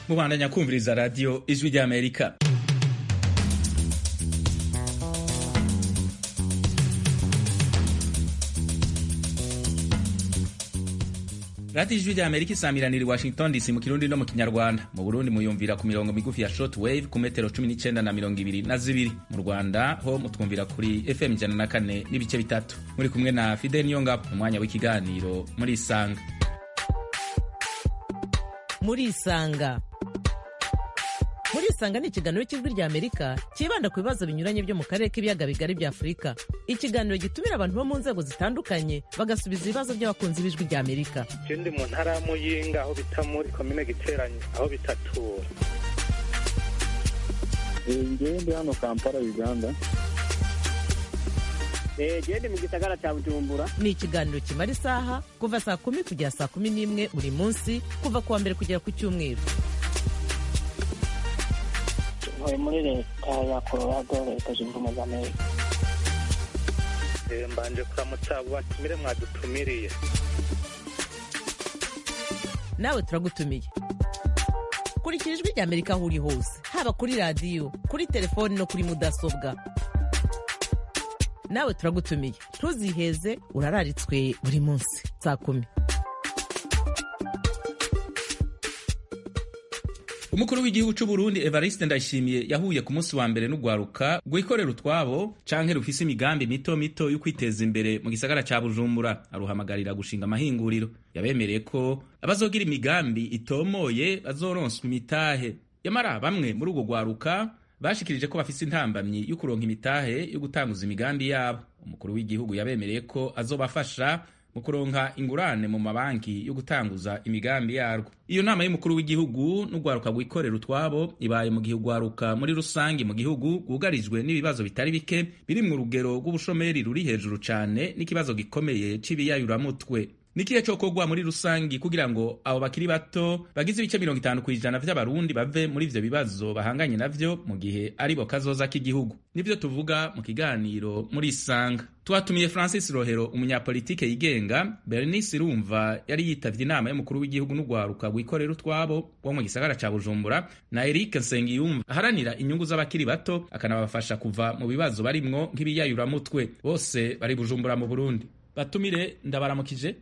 mubandanya kumviriza radiyo ijwi ry'amerika radiyo ijwi ry'amerika isamiranira i washington dc mu kirundi no mu kinyarwanda mu burundi muyumvira ku mirongo migufi ya short wave ku metero 19 na mirongo ibiri na zibiri mu rwanda ho mutwumvira kuri fm ijana na kane n'ibice bitatu muri kumwe na fidel niyongabo mu mwanya w'ikiganiro muri isanga muri isanga muri isanga ni ikiganiro cy'ijwi rya amerika cyibanda ku bibazo binyuranye byo mu karere k'ibiyaga bigari bya afurika ikiganiro gitumira abantu bo mu nzego zitandukanye bagasubiza ibibazo by'abakunzi b'ijwi rya amerika je ndi mu ntara ya muyinga aho bita muri komine giteranyi aho bitatura ngewe ndi hano kampala uganda gende mu gisagara cya bujumbura ni ikiganiro kimara isaha kuva saa kumi kugera saa kumi n'imwe buri munsi kuva ku wa mbere kugera ku cyumweru ntuye muri leta ya colorado leta zunze ubumwe za amerika Eh, mbanje kuramutsa abo batumire mwadutumiriye nawe turagutumiye kurikira ijwi rya amerika aho uri hose haba kuri radiyo kuri telefoni no kuri mudasobwa nawe turagutumiye ntuziheze urararitswe buri munsi saa kumi umukuru w'igihugu c'u Burundi Evariste Ndayishimiye yahuye ku munsi wa mbere n'ugwaruka rwikorera utwabo canke rufise imigambi mito mito yo kwiteza imbere mu gisagara ca Bujumbura aruhamagarira gushinga amahinguriro yabemereye ko abazogira imigambi itomoye bazoronswa imitahe yamara bamwe muri urwo rwaruka bashikirije ko bafise intambamyi yo kuronka imitahe yo gutanguza imigambi yabo umukuru w'igihugu yabemereye ko azobafasha mu kuronka ingurane mu mabanki yo gutanguza imigambi yarwo iyo nama y'umukuru w'igihugu n'urwaruka rwikorera utwabo ibaye mu gihe urwaruka muri rusange mu gihugu rwugarijwe n'ibibazo bitari bike biri mu rugero rw'ubushomeri ruri hejuru cane n'ikibazo gikomeye c'ibiyayuramutwe nikihe cokorwa muri rusangi kugira ngo abo bakiri bato bagize ibice mirongo itanu kw'ijana vy'abarundi bave muri ivyo bibazo bahanganye navyo mu gihe aribo kazoza k'igihugu nivyo tuvuga mu kiganiro muri isanga twatumiye francis rohero umunyapolitike yigenga bernice irumva yari yitavye inama y'umukuru w'igihugu n'urwaruka rwikorera utwabo wo mu gisagara ca bujumbura na eric nsengiyumva aharanira inyungu z'abakiri bato akanabafasha kuva mu bibazo barimwo nk'ibiyayuramutwe bose bari bujumbura mu burundi batumire ndabaramukije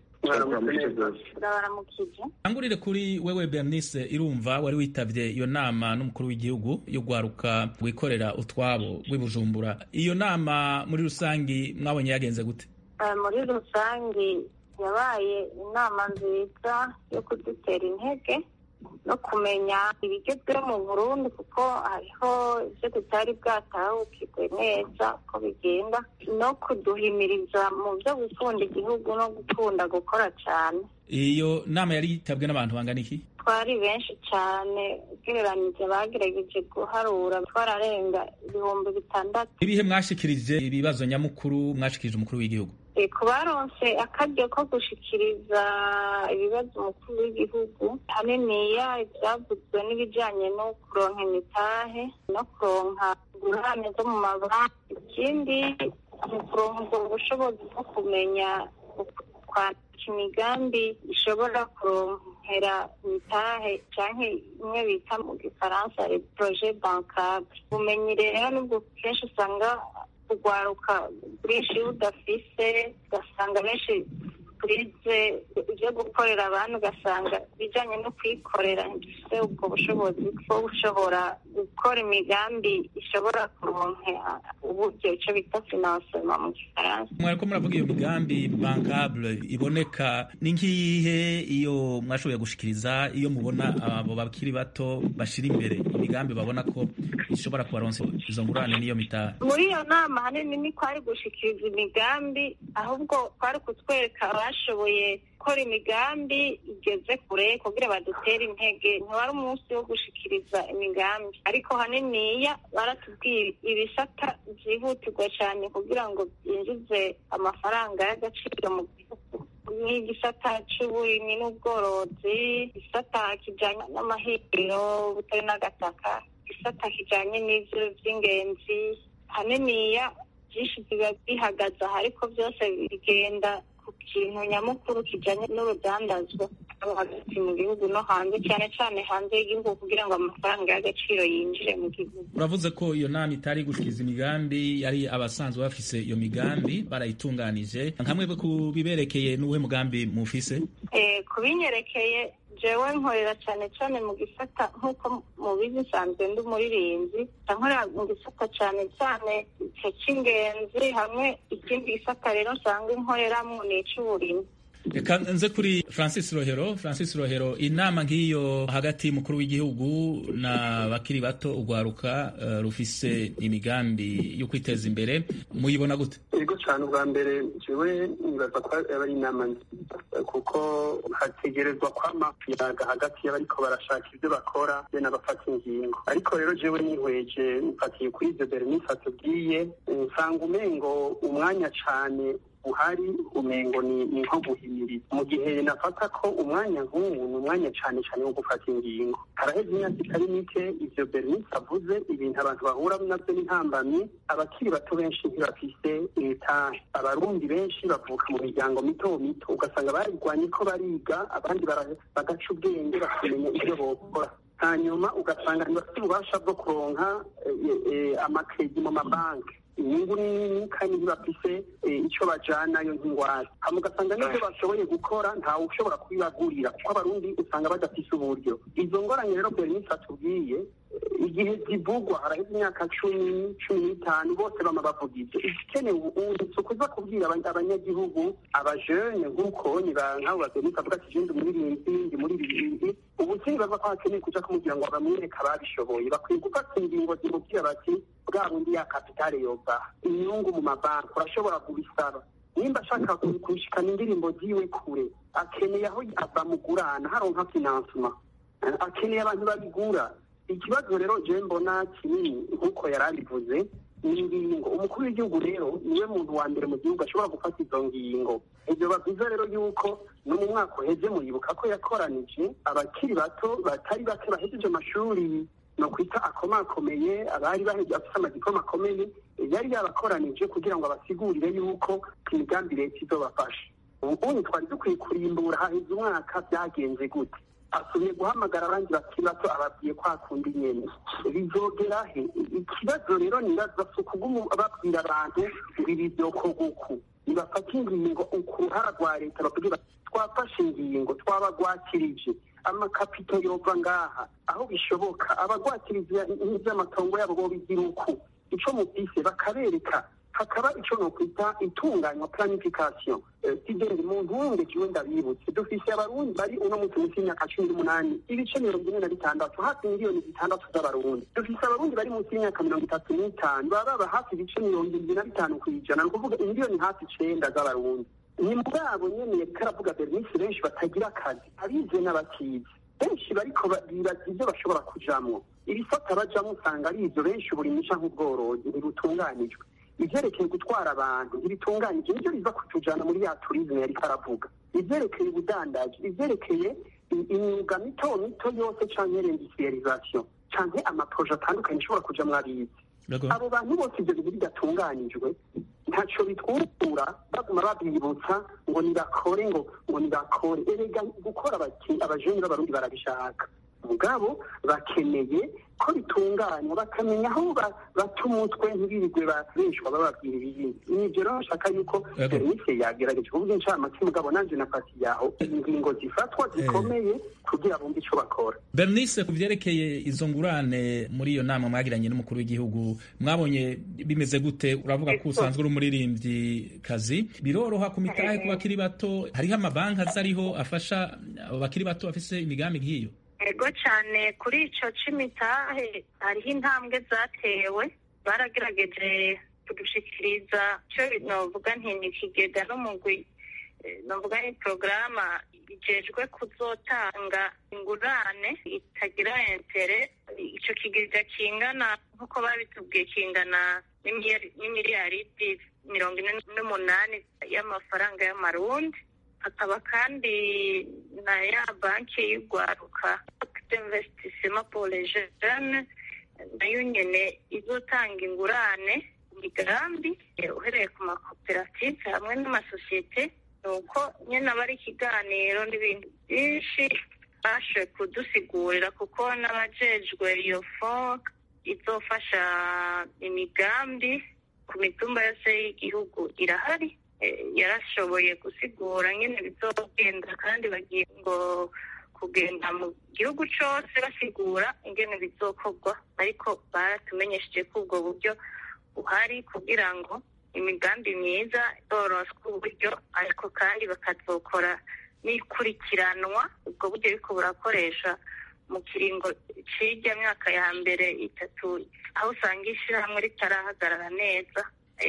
turabaramukije angurire kuri wewe bernice irumva wari witavye iyo nama n'umukuru w'igihugu yo gwaruka rwikorera utwabo rw'ibujumbura iyo nama muri rusangi mwabonye yagenze gute Eh, muri rusange yabaye inama nziza yo kudutera intege no kumenya ibigezweho mu burundi kuko hariho ibyo tutari bwatahukirwe neza ko bigenda no kuduhimiriza mu byo gukunda igihugu no gukunda gukora cyane iyo nama yari yitabwe n'abantu bangana iki twari benshi cyane ugereranyije bagerageje guharura twararenga ibihumbi bitandatu ibihe mwashikirije ibibazo nyamukuru mwashikirije umukuru w'igihugu Eh, ku baronse akaryo ko gushikiriza ibibazo umukuru w'igihugu haniniya ivyavuzwe n'ibijanye no kuronka imitahe no kuronka ingurane zo mu mabanki ikindi ni ukuronka ubwo bushobozi bwo kumenya kwandika imigambi ishobora kuronkera imitahe canke imwe bita mu gifaransa le projet bancable ubumenyi rero nubwo kenshi usanga kugwaruka bwinshi budafise ugasanga benshi turize ibyo gukorera abantu ugasanga ibijanye no kwikorera ntidufise ubwo bushobozi bwo gushobora gukora imigambi ishobora kuronkera uburyo ico bita financement mu gifaransa mwariko muravuga iyo migambi bankable iboneka ni nk'iyihe iyo mwashoboye gushikiriza iyo mubona abo bakiri bato bashira imbere imigambi babona ko ishobora kubaronsa izo ngurane n'iyo mitahe muri iyo nama hanini ni kwari gushikiriza imigambi ahubwo kwari kutwereka abashoboye gukora imigambi igeze kure kugira badutere intege ntiwari umunsi wo gushikiriza imigambi ariko haniniya baratubwira ibisata byihutirwa cyane kugira ngo byinjize amafaranga y'agaciro mu gihugu nk'igisata c'uburimyi n'ubworozi igisata kijanye n'amahiriro butari n'agataka igisata kijanye n'ivyo vy'ingenzi haniniya byinshi biba bihagaze aha ariko byose bigenda ku kintu nyamukuru kijanye n'urudandazwa abo hagati mu gihugu no hanze cyane cyane hanze y'igihugu kugira ngo amafaranga y'agaciro yinjire mu gihugu uravuze ko iyo nama itari gushikiza imigambi yari abasanzwe bafise iyo migambi barayitunganije nkamwe ku biberekeye n'uwuhe mugambi mufise Eh, ku binyerekeye jewe nkorera cyane cyane mu gisata nk'uko mubizi nsanzwe ndi umuririmbyi nkorera mu gisata cyane cyane icyo cy'ingenzi hamwe ikindi gisata rero nsanga nkoreramo ni icy'uburimyi reka nze kuri francis rohero francis rohero inama nk'iyo hagati y'umukuru w'igihugu na bakiri bato urwaruka eh, rufise imigambi yo kwiteza imbere muyibona gute yego cyane ubwa mbere jewe nibaza ko aba ari inama nziza kuko hategerezwa kwama yaga hagati y'abariko barashaka ibyo bakora be n'abafata ingingo ariko rero jewe nihweje mfatiye kuri ibyo bernice atubwiye nsanga umengo umwanya cane uhari umengo ni ni nko guhimiriza mu gihe nafata ko umwanya nk'uwu ni umwanya cane cane wo gufata ingingo haraheze imyaka itari mike ivyo bernice avuze ibintu abantu bahura navyo n'intambamyi abakiri bato benshi ntibafise imitahe abarundi benshi bavuka mu miryango mito mito ugasanga barigwanye ko bariga abandi bara- bagaca ubwenge bakamenya ivyo bokora hanyuma ugasanga ntibafite ububasha bwo kuronka eh, eh, amakredi mu mabanki inyungu ni nini kandi ntibafise eh, ico bajanayo nk'ingwate hama ugasanga n'ivyo bashoboye gukora ntawe ushobora kubibagurira kuko abarundi usanga badafise uburyo izo ngorane rero bernice atubwiye eh, igihe zivugwa haraheze imyaka cumi cumi n'itanu bose bama bavuga ivyo igikenewe ubu si ukuza kubwira aba- abanyagihugu abajene nk'uko ni ba- nk'abo babernice avuga ati je ndi umuririmbyi ndi muri ibi ubu sinibava ko hakeneye kuja kumubwira ngo bamwereke ababishoboye bakwiye gufata ingingo zimubwira bati bwa bundi ya kapitale yova inyungu mu mabanki urashobora kubisaba nimba ashaka ku- kushikana indirimbo ziwe kure akeneye aho bamugurana haronka finansema Eh, akeneye abantu babigura ikibazo rero je mbona kinini nk'uko yari abivuze ni ingingo umukuru w'igihugu rero niwe muntu wa mbere mu gihugu ashobora gufata izo ngingo ibyo bavuze rero yuko no mu mwaka uheze muribuka ko yakoranije abakiri bato batari bake bahejeje amashuri no kwita akomakomeye abari baheje bafite amadipoma akomeye yari yabakoranije kugira ngo abasigurire yuko imigambi leta izobafasha ubundi twari dukwiye kurimbura haheze umwaka byagenze gute asumye guhamagara abandi bakiri bato ababwiye ko hakunda nyene bizogera he ikibazo rero nibaza si ukuguma babwira abantu ngo ibi byokorwa uku nibafata ingingo ku ruhara rwa leta bavuge bati twafashe ingingo twabagwakirije amakapito yova ngaha aho bishoboka abagwakiriza ivy'amatongo yabo bobigira uku ico mufise bakabereka hakaba ico nokwita itunganywa planification sigende mu ntunge kiwe ndabibutse dufise abarundi bari uno munsi munsi y'imyaka cumi n'umunani ibice mirongo ine na bitandatu hafi miliyoni zitandatu z'abarundi dufise abarundi bari munsi y'imyaka mirongo itatu n'itanu baba baba hafi ibice mirongo irindwi na bitanu ku ijana ni ukuvuga imiliyoni hafi icenda z'abarundi ni muri abo nyene yariko aravuga bernice benshi batagira akazi abize n'abatize benshi bariko bibaza ivyo bashobora kujamwo ibifata bajamwo usanga ari ivyo benshi uburimyi canke ubworozi ntibutunganijwe ivyerekeye gutwara abantu ntibitunganije nivyo biza kutujana muri ya turizme yariko aravuga ivyerekeye ubudandaji ivyerekeye imyuga mito mito yose canke rendisiyarizasiyo canke amaproje atandukanye ashobora kujamwo abizi abo bantu bose ivyo bintu bidatunganijwe ntaco bitwukura baguma babibutsa ngo nibakore ngo ngo nibakore erega gukora abajeni b'abarundi barabishaka mugabo bakeneye ko bitunganywa bakamenya aho bata umutwe ntibirirwe babeshwa bababwira ibindi nivyo rero nshaka yuko serivisi yagerageje kuvuga incamake mugabo nanje nafatiye aho ingingo zifatwa zikomeye kugira bumve ico bakora bernice ku vyerekeye izo ngurane muri iyo nama mwagiranye n'umukuru w'igihugu mwabonye bimeze gute uravuga ko usanzwe uri umuririmbyi kazi biroroha ku mitahe ku bakiri bato hariho amabanki azariho afasha abo bakiri bato bafise imigambi nk'iyo ego cyane kuri icyo c'imitahe hariho intambwe zatewe baragerageje kudushikiriza icyo novuga nti ni ikigega n'umugwi novuga ni porogaramu igejwe kuzotanga ingurane itagira entere icyo kigega kingana nk'uko babitubwiye kingana n'imiliyaridi mirongo ine n'umunani y'amafaranga y'amarundi hakaba kandi na ya banki y'urwaruka d'investissement pour les jeunes nayo nyene izotanga ingurane imigambi uhereye ku makoperative hamwe n'amasosiyete ni uko nyine aba ari ikiganiro n'ibintu byinshi bashoboye kudusigurira kuko n'abajejwe iyo fo izofasha imigambi ku mitumba yose y'igihugu irahari yarashoboye gusigura nyine bizogenda kandi bagiye ngo kugenda mu gihugu cyose basigura ingene bizokorwa ariko baratumenyesheje ko ubwo buryo buhari kugira ngo imigambi myiza yoroswe uburyo ariko kandi bakazokora n'ikurikiranwa ubwo buryo ariko burakoresha mu kiringo cy'ijya myaka ya mbere itatu aho usanga ishyirahamwe ritarahagarara neza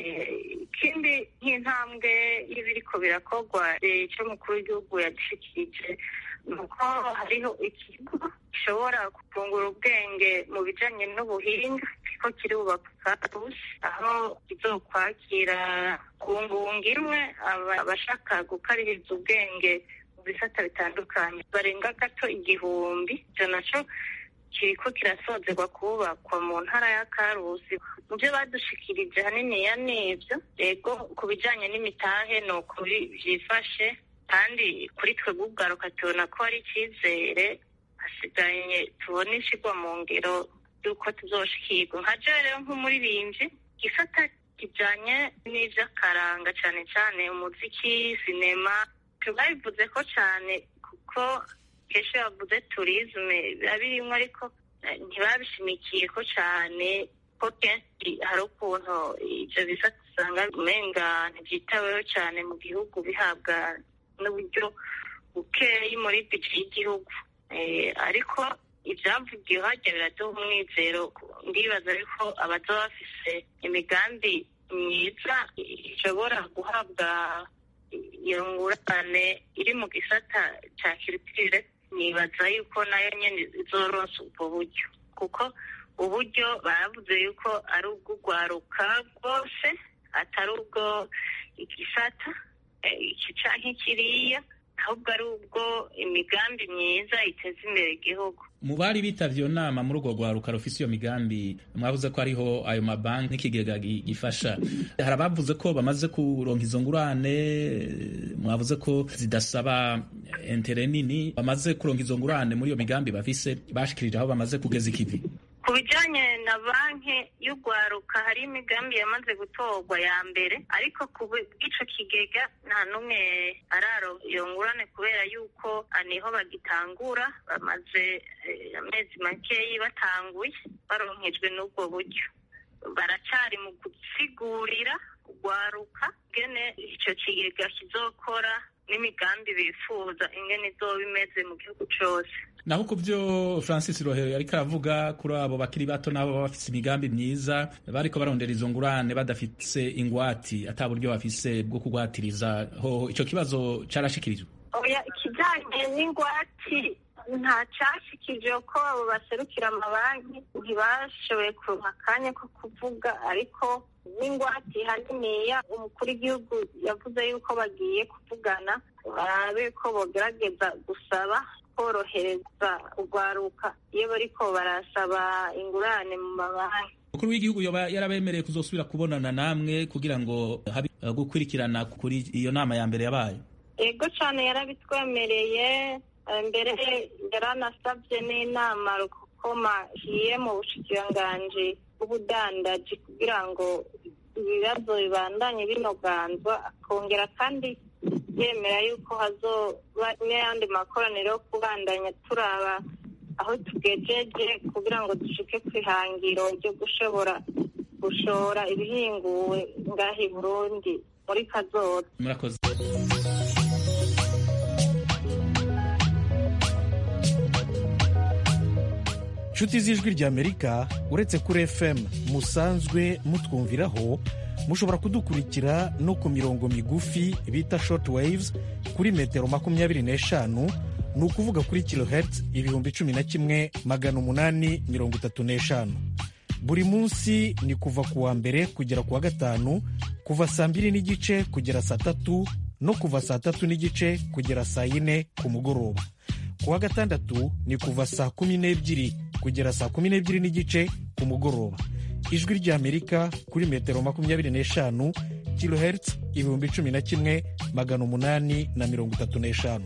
ikindi nk'intambwe y'ibiriko birakorwa icyo mukuru w'igihugu yadushyikirije ni uko hariho ikigo gishobora kungura ubwenge mu bijyanye n'ubuhinga ko kiri bubaka aho kizokwakira ku ngunga imwe abashaka gukaririza ubwenge mu bisata bitandukanye barenga gato igihumbi icyo nacyo kiriko kirasozerwa kubakwa mu ntara ya karusi mu byo badushikirije haniniya n'ibyo yego ku bijyanye n'imitahe ni ukuri byifashe kandi kuri twe bw'ubwaruka tubona ko hari icyizere hasigaye tubona ishyirwa mu ngero y'uko tuzoshikirwa nka jo rero nk'umuririmbyi gisata kijyanye n'iby'akaranga cyane cyane umuziki sinema tubabivuze ko cyane kuko kenshi bavuze turizme biba birimo ariko ntibabishimikiye ko cyane ko kenshi hari ukuntu ibyo bisata usanga umenga ntibyitaweho cyane mu gihugu bihabwa n'uburyo bukeyi muri bije y'igihugu ariko ibyavugiwe hajya biraduha umwizero ndibaza ariko abazaba bafise imigambi myiza ishobora guhabwa iyo ngurane iri mu gisata cya kiritire nibaza yuko nayo nyine izoronsa ubwo buryo kuko uburyo baravuze yuko ari ubw'urwaruka rwose atari ubwo igisata iki canke kiriya ahubwo ari ubwo imigambi myiza iteza imbere igihugu mu bari bitavye iyo nama muri urwo rwaruka rufise iyo migambi mwavuze ko ariho ayo mabanki n'ikigega gifasha hari abavuze ko bamaze kuronka izo ngurane mwavuze ko zidasaba entere nini bamaze kuronka izo ngurane muri iyo migambi bafise bashikirije aho bamaze kugeza ikivi ku bijyanye na banki y'urwaruka hari imigambi yamaze gutorwa ya mbere ariko ku bw'icyo kigega nta n'umwe araro iyo ngurane kubera yuko niho bagitangura bamaze amezi makeyi batanguye baronkejwe n'ubwo buryo baracyari mu gusigurira urwaruka ingene icyo kigega kizokora n'imigambi bifuza ingene izoba imeze mu gihugu cyose naho ku byo francis rohero yariko aravuga kuri abo bakiri bato n'abo baba bafise imigambi myiza bariko barondera izo ngurane badafise ingwati ata buryo bafise bwo kugwatiriza ho ico kibazo carashikirijwe oya ikijanye n'ingwati nta cashikije ko abo baserukira amabanki ntibashoboye kuronka akanya ko kuvuga ariko n'ingwati haniniya umukuru w'igihugu yavuze yuko bagiye kuvugana barabe ko bogerageza gusaba korohereza urwaruka iyo bariko barasaba ingurane mu mabanki umukuru w'igihugu yoba yarabemereye kuzosubira kubonana namwe kugira ngo habe gukurikirana kuri iyo nama ya mbere yabaye ego cane yarabitwemereye mbere yaranasabye n'inama rukokoma iye mu bushikiranganji bw'ubudandaji kugira ngo ibibazo bibandanye binoganzwa akongera kandi yemera yuko hazoba n'ayandi makoraniro yo kubandanya turaba aho tugejeje kugira ngo dushike ku ihangiro ryo gushobora gushora ibihinguwe ngaha i burundi muri kazoza murakoze inshuti z'ijwi ry'amerika uretse kuri fm musanzwe mutwumviraho mushobora kudukurikira no ku mirongo migufi bita short waves kuri metero makumyabiri n'eshanu ni ukuvuga kuri kilohertz ibihumbi cumi na kimwe magana umunani mirongo itatu n'eshanu buri munsi ni kuva ku wa mbere kugera ku wa gatanu kuva saa mbiri n'igice kugera saa tatu no kuva saa tatu n'igice kugera saa yine ku mugoroba ku wa gatandatu ni kuva saa kumi n'ebyiri kugera saa kumi n'ebyiri n'igice ku mugoroba ijwi ry'amerika kuri metero makumyabiri n'eshanu kilohertz ibihumbi cumi na kimwe magana umunani na mirongo itatu n'eshanu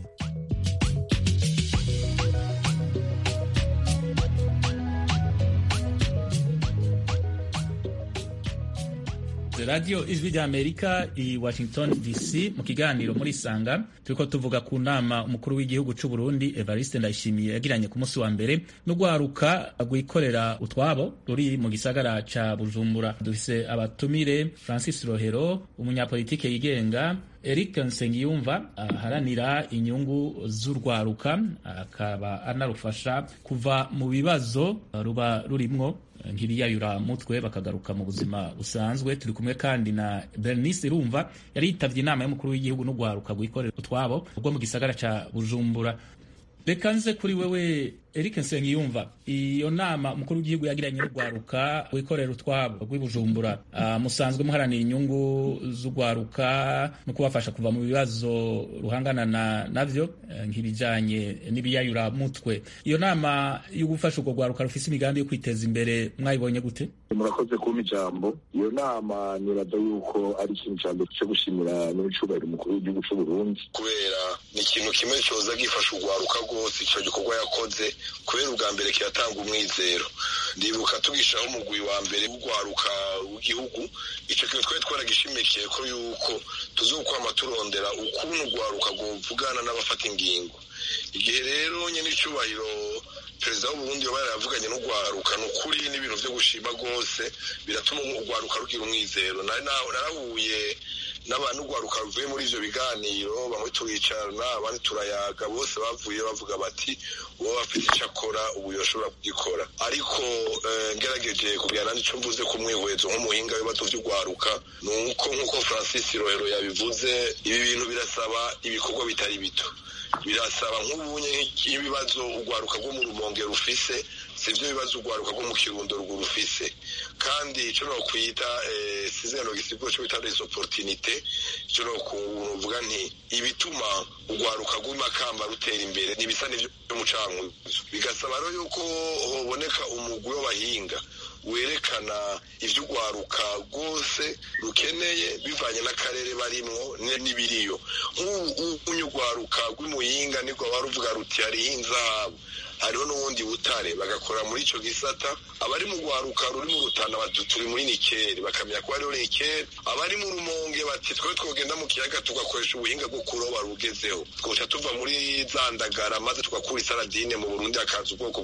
radiyo ijwi rya amerika i washington dc mu kiganiro muri sanga turiko tuvuga ku nama umukuru w'igihugu c'u burundi evariste ndayishimiye yagiranye ku munsi wa mbere n'urwaruka rwikorera utwabo ruri mu gisagara ca bujumbura dufise abatumire francis rohero umunyapolitike yigenga eric nsengiyumva aharanira inyungu z'urwaruka akaba anarufasha kuva mu bibazo ruba rurimwo nk'ibiyayura mutwe bakagaruka mu buzima busanzwe turi kumwe kandi na bernice rumva yari yitavye inama y'umukuru w'igihugu n'urwaruka rwikorera utwabo rwo mu gisagara ca bujumbura reka nze kuri wewe eric nsengiyumva iyo nama umukuru w'igihugu yagiranye n'urwaruka wikorera utwabo rw'ibujumbura uh, musanzwe muharanira inyungu z'urwaruka no kubafasha kuva mu bibazo ruhangana na navyo uh, nk'ibijanye n'ibiyayura mutwe iyo nama yo gufasha urwo rwaruka rufise imigambi yo kwiteza imbere mwayibonye gute murakoze kumpa ijambo iyo nama nibaza yuko ari ikintu cya mbere cyo gushimira n'icubahiro umukuru w'igihugu c'u Burundi kubera ni ikintu kimwe coza gifasha urwaruka rwose ico gikorwa yakoze kubera ubwa mbere kiratanga umwizero ndibuka tugishaho umugwi wa mbere w'urwaruka w'igihugu ico kintu twari twaragishimikiye ko yuko tuzokwama turondera ukuntu urwaruka rwovugana n'abafata ingingo igihe rero nyene icubahiro perezida w'uburundi yoba yaravuganye n'urwaruka ni ukuri n'ibintu vyo gushima rwose biratuma urwaruka rugira umwizero narahuye n'abantu urwaruka ruvuye muri ivyo biganiro bamwe turicarana abandi turayaga bose bavuye bavuga bati uwo bafite ico akora ubu yoshobora kugikora ariko ngerageje kugira nandi ico mvuze ku mwihwezo nk'umuhinga w'ibibazo vy'urwaruka ni uko nk'uko francis rohero yabivuze ibi bintu birasaba ibikorwa bitari bito birasaba nk'ubunye nk'ibibazo urwaruka rwo mu rumonge rufise sivyo bibazo urwaruka rwo mu kirundo rwo rufise kandi ico nokwita sizeno gisigo co bita les opportunités ico nokuvuga nti ibituma urwaruka rw'imakamba rutera imbere nibisa n'ivyo mucankuzo bigasaba rero yuko hoboneka umugwi w'abahinga werekana ivyo urwaruka rwose rukeneye bivanye n'akarere barimwo n'ibiriyo nk'ubu urwaruka rw'imuyinga nirwo baruvuga ruti hariho inzahabu hariho n'ubundi butare bagakora muri ico gisata abari mu rwaruka ruri mu rutana bati turi muri nikeri bakamenya ko hariho nikeri abari mu rumonge bati twe twogenda mu kiyaga tugakoresha ubuhinga bwo kuroba rugezeho twoca tuva muri za ndagara maze tugakura isaradine mu burundi hakaza ubwoko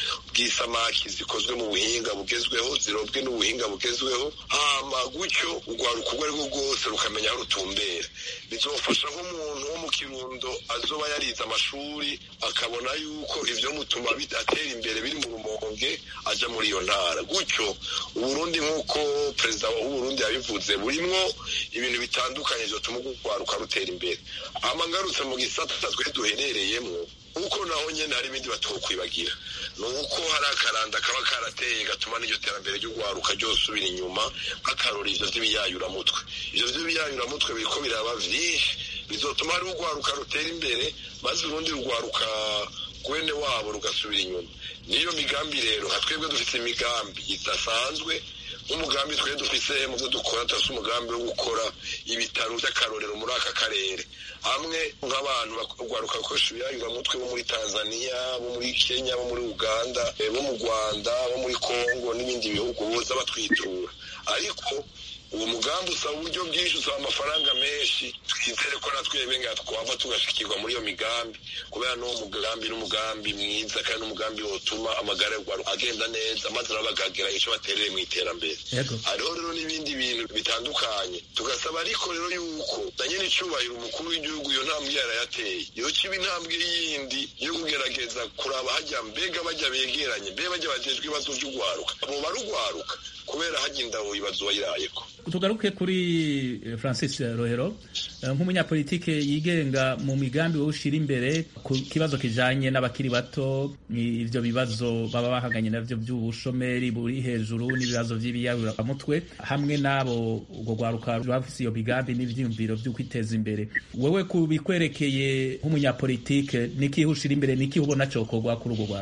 bw'isamaki zikozwe mu buhinga bugezweho zirobwe n'ubuhinga bugezweho hama gutyo urwaruka urwo arirwo rwose rukamenya aho rutumbera bizofasha nk'umuntu wo mu kirundo azoba yarize amashuri akabona yuko ivyo mutuma atera imbere biri mu rumonge aja muri iyo ntara gutyo uburundi nk'uko perezida w'uburundi yabivuze burimwo ibintu bitandukanye vyotuma urwaruka rutera imbere hama ngarutse mu gisata twe duherereyemwo uko naho nyene hari ibindi batokwibagira ni uko hari akaranda kaba karateye gatuma n'iryo terambere ry'urwaruka ryosubira inyuma nk'akarora ivyo vy'ibiyayuramutwe ivyo vy'ibiyayuramutwe biriko biraba vyinshi bizotuma hari urwaruka rutera imbere maze urundi rugwaruka gwene wabo rugasubira inyuma niyo migambi rero nka twebwe dufite imigambi idasanzwe nk'umugambi twe dufise mu byo dukora turafise umugambi wo gukora ibitaro vy'akarorero muri aka karere hamwe nk'abantu bagwaruka bakoresha ibiyayuramutwe bo muri tanzania bo muri kenya bo muri uganda bo mu rwanda bo muri kongo n'ibindi bihugu boza batwitura ariko uwo mugambi usaba uburyo bwinshi usaba amafaranga menshi twizere ko na twebwe nga twava tugashikirwa muri iyo migambi kubera n'uwo mugambi n'umugambi mwiza kandi n'umugambi wotuma amagara y'urwaruka agenda neza maze nabo bakagira ico baterere mu iterambere hariho rero n'ibindi bintu bitandukanye tugasaba ariko rero yuko na nyene icubahiro umukuru w'igihugu iyo ntambwe yarayateye yoca iba intambwe yindi yo kugerageza kuraba hajya mbega bajya begeranye mbega bajya bajejwe ibibazo vy'urwaruka abo barugwaruka kubera hajya indawo ibibazo wayirayeko tugaruke kuri francis rohero nk'umunyapolitike yigenga mu migambi wowe ushira imbere ku kibazo kijanye n'abakiri bato ivyo bibazo baba bahanganye navyo vy'ubushomeri buri hejuru n'ibibazo vy'ibiyaruraramutwe hamwe n'abo urwo rwaruka bafise iyo migambi n'ivyiyumviro vyo kwiteza imbere wewe ku bikwerekeye nk'umunyapolitike nikihe ushira imbere nikihe ubona cokorwa kuri urwo rwaruka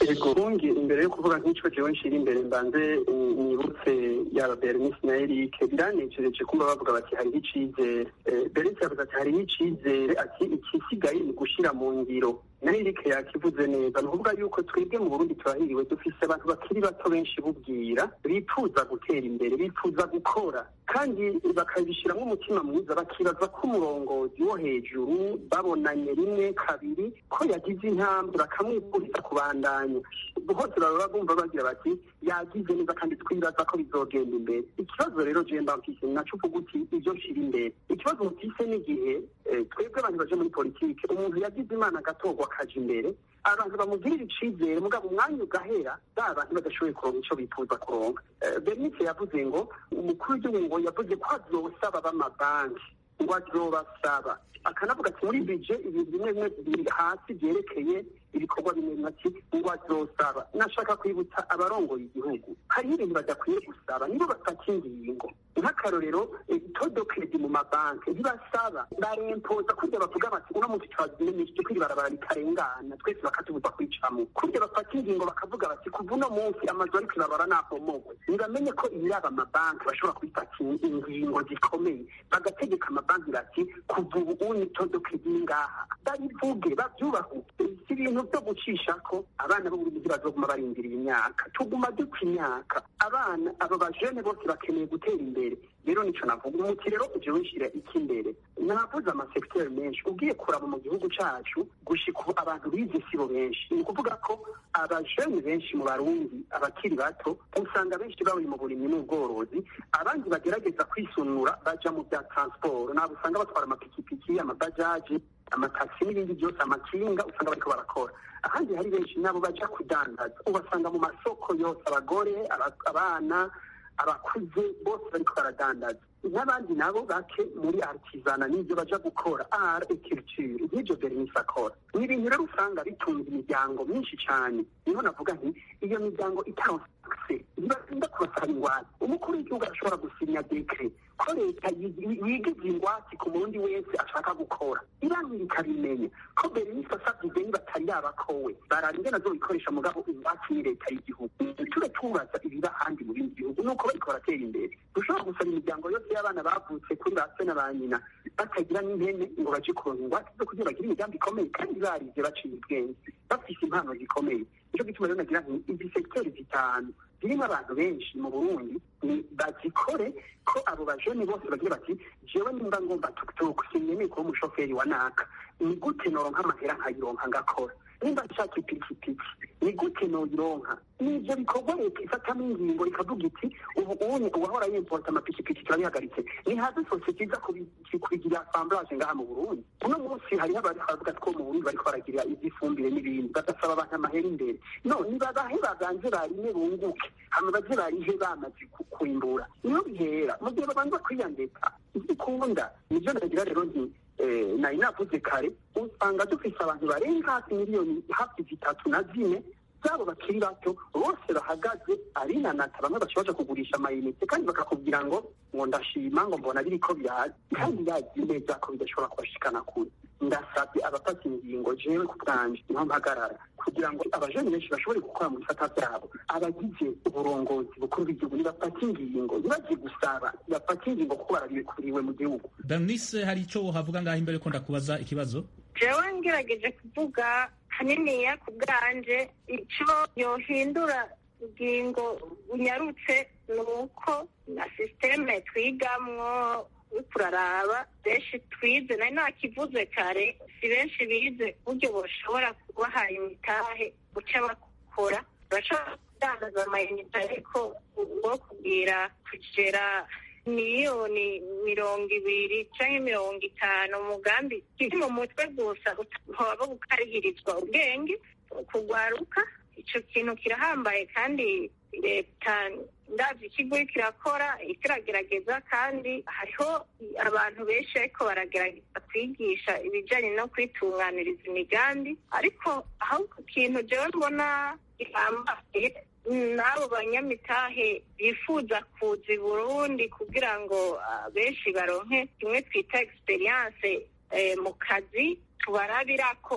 ego bungi imbere yo kuvuga nk'ico jewe nshira imbere mbanze nibutse yaba bernice na erike biranejereje kumva bavuga bati hariho icizere bernice yavuze ati hariho icizere ati ikisigaye ni gushira mu ngiro na erike yakivuze neza ni ukuvuga yuko twebwe mu burundi turahiriwe dufise abantu bakiri bato benshi bubwira bifuza gutera imbere bifuza gukora kandi bakabishyiramo umutima mwiza bakibaza ko umurongozi wo hejuru babonanye rimwe kabiri ko yagize intambwe bakamwifuriza kubandanya hose baba bumva bagira bati yagize neza kandi twibaza ko bizogenda imbere ikibazo rero jemba mfise naco uvuga uti ivyo nshira imbere ikibazo mfise n'igihe twebwe abantu baje muri politike umuntu yagize imana agatorwa akaja imbere abantu bamugirira icizere mugabo umwanya ugahera ba bantu badashoboye kuronka ico bifuza kuronka bernice yavuze ngo umukuru w'igihugu ngo yavuze ko azosaba b'amabanki ngo azobasaba akanavuga ati muri bije ibintu bimwe bimwe biri hasi byerekeye ibikorwa bimwe bimwe ati ngo azosaba nashaka kwibutsa abarongoye igihugu hariho ibintu badakwiye gusaba nibo bafata ingingo nk'akarorero todo kredi mu mabanki ntibasaba barempoza kurya bavuga bati uno munsi twazimenyesheje ko iri barabara rikarengana twese bakatubuza kwicamo kurya bafata ingingo bakavuga bati kuva uno munsi amazu ariko ibarabara nabomogwe ntibamenye ko ibiraba amabanki bashobora kubifata ingingo zikomeye bagategeka amabanki bati kuva ubu uni todo kredi ngaha babivuge babyubahuke si ibintu byo gucisha ko abana b'uburundi bazoguma barindiriye imyaka tuguma dupfa imyaka abana abo bajene bose bakeneye gutera imbere rero nico navuga umuti rero uje wishira iki imbere navuze amasekiteri menshi ugiye kuraba mu gihugu cacu gushika ubu abantu bize sibo benshi ni ukuvuga ko abajene benshi mu barundi abakiri bato usanga benshi bari mu burimyi n'ubworozi abandi bagerageza kwisunura baja mu bya transport nabo usanga batwara amapikipiki amabajaji amatasi n'ibindi byose amakinga usanga bariko barakora ahandi hari benshi nabo baja kudandaza ubasanga mu masoko yose abagore abana abakuze bose bariko baradandaza n'abandi nabo bake muri artisana n'ibyo baja gukora art et culture nk'ibyo bernice akora ni ibintu rero usanga bitunze imiryango myinshi cyane niho navuga nti iyo miryango itaronse ntibatinda kubasaba ingwate umukuru w'igihugu arashobora gusinya dekre ko leta yigize ingwate ku murundi wese ashaka gukora irangira ikabimenya ko bernice asabye ideni batari yabakowe barara ingene azobikoresha mugabo ingwate ni leta y'igihugu ture tubaza ibiba ahandi mu bindi bihugu nuko bariko baratera imbere dushobora gusaba imiryango yose y'abana bavutse kuri ba se na ba nyina batagira n'impene ngo baje kuronka ingwate zo kugira bagire imigambi ikomeye kandi barize baciye ubwenge bafise impano zikomeye nico gituma rero nagira nti izi sekiteri zitanu zirimo abantu benshi mu burundi ni bazikore ko abo bajene bose bagira bati jewe nimba ngomba tukutuku sinkeneye kuba umushoferi wa naka ni gute noronka amahera nkayironka ngakora nimba nshaka ipikipiki ni gute noyironka nivyo bikorwa leta ifatamo ingingo ikavuga iti ubu unye uwahora yimporta amapikipiki turabihagaritse ni haze sosiyete iza kubigira assemblage ngaha mu burundi uno munsi hariho abariko baravuga ko mu burundi bariko baragira ivy'ifumbire n'ibindi bagasaba abantu amahera imbere no nibabahe baganze barime bunguke hama baze barihe bamaze kwimbura niho bihera mu gihe babanza kwiyandika ikunda nivyo nagira rero nti nari navuze kare usanga dufise abantu barenga hafi miliyoni hafi zitatu na zine zabo bakiri bato bose bahagaze ari nanata bamwe bashoboje kugurisha amayinite kandi bakakubwira ngo ngo ndashima ngo mbona biriko biraza kandi yazi neza ko bidashobora kubashikana kure ndasabye abafata ingingo jewe ku bwanje niho mpagarara kugira ngo abajeni benshi bashobore gukora mu bisata vyabo abagize uburongozi bukuru bw'igihugu nibafata ingingo ntibaje gusaba bafata ingingo kuko barabikuriwe mu gihugu bernice hari ico wohavuga ngaho imbere ko ndakubaza ikibazo jewe ngerageje kuvuga haniniya ku bwanje ico yohindura ingingo unyarutse ni uko na sisiteme twigamwo uriko uraraba benshi twize nari nakivuze kare si benshi bize uburyo boshobora kubahaye imitahe guca bakora bashobora kudandaza amayinite ariko ubwo kubwira kugera miliyoni mirongo ibiri canke mirongo itanu umugambi kiri mu mutwe gusa hoba gukarihirizwa ubwenge kugwaruka ico kintu kirahambaye kandi leta ndavye ikigo kirakora kiragerageza kandi hariho abantu benshi ariko baragerageza kwigisha ibijanye no kwitunganiriza imigambi ariko aho kintu jewe mbona gihambaye n'abo banyamitahe bifuza kuza i burundi kugira ngo benshi baronke kimwe twita experience mu kazi tubarabira ko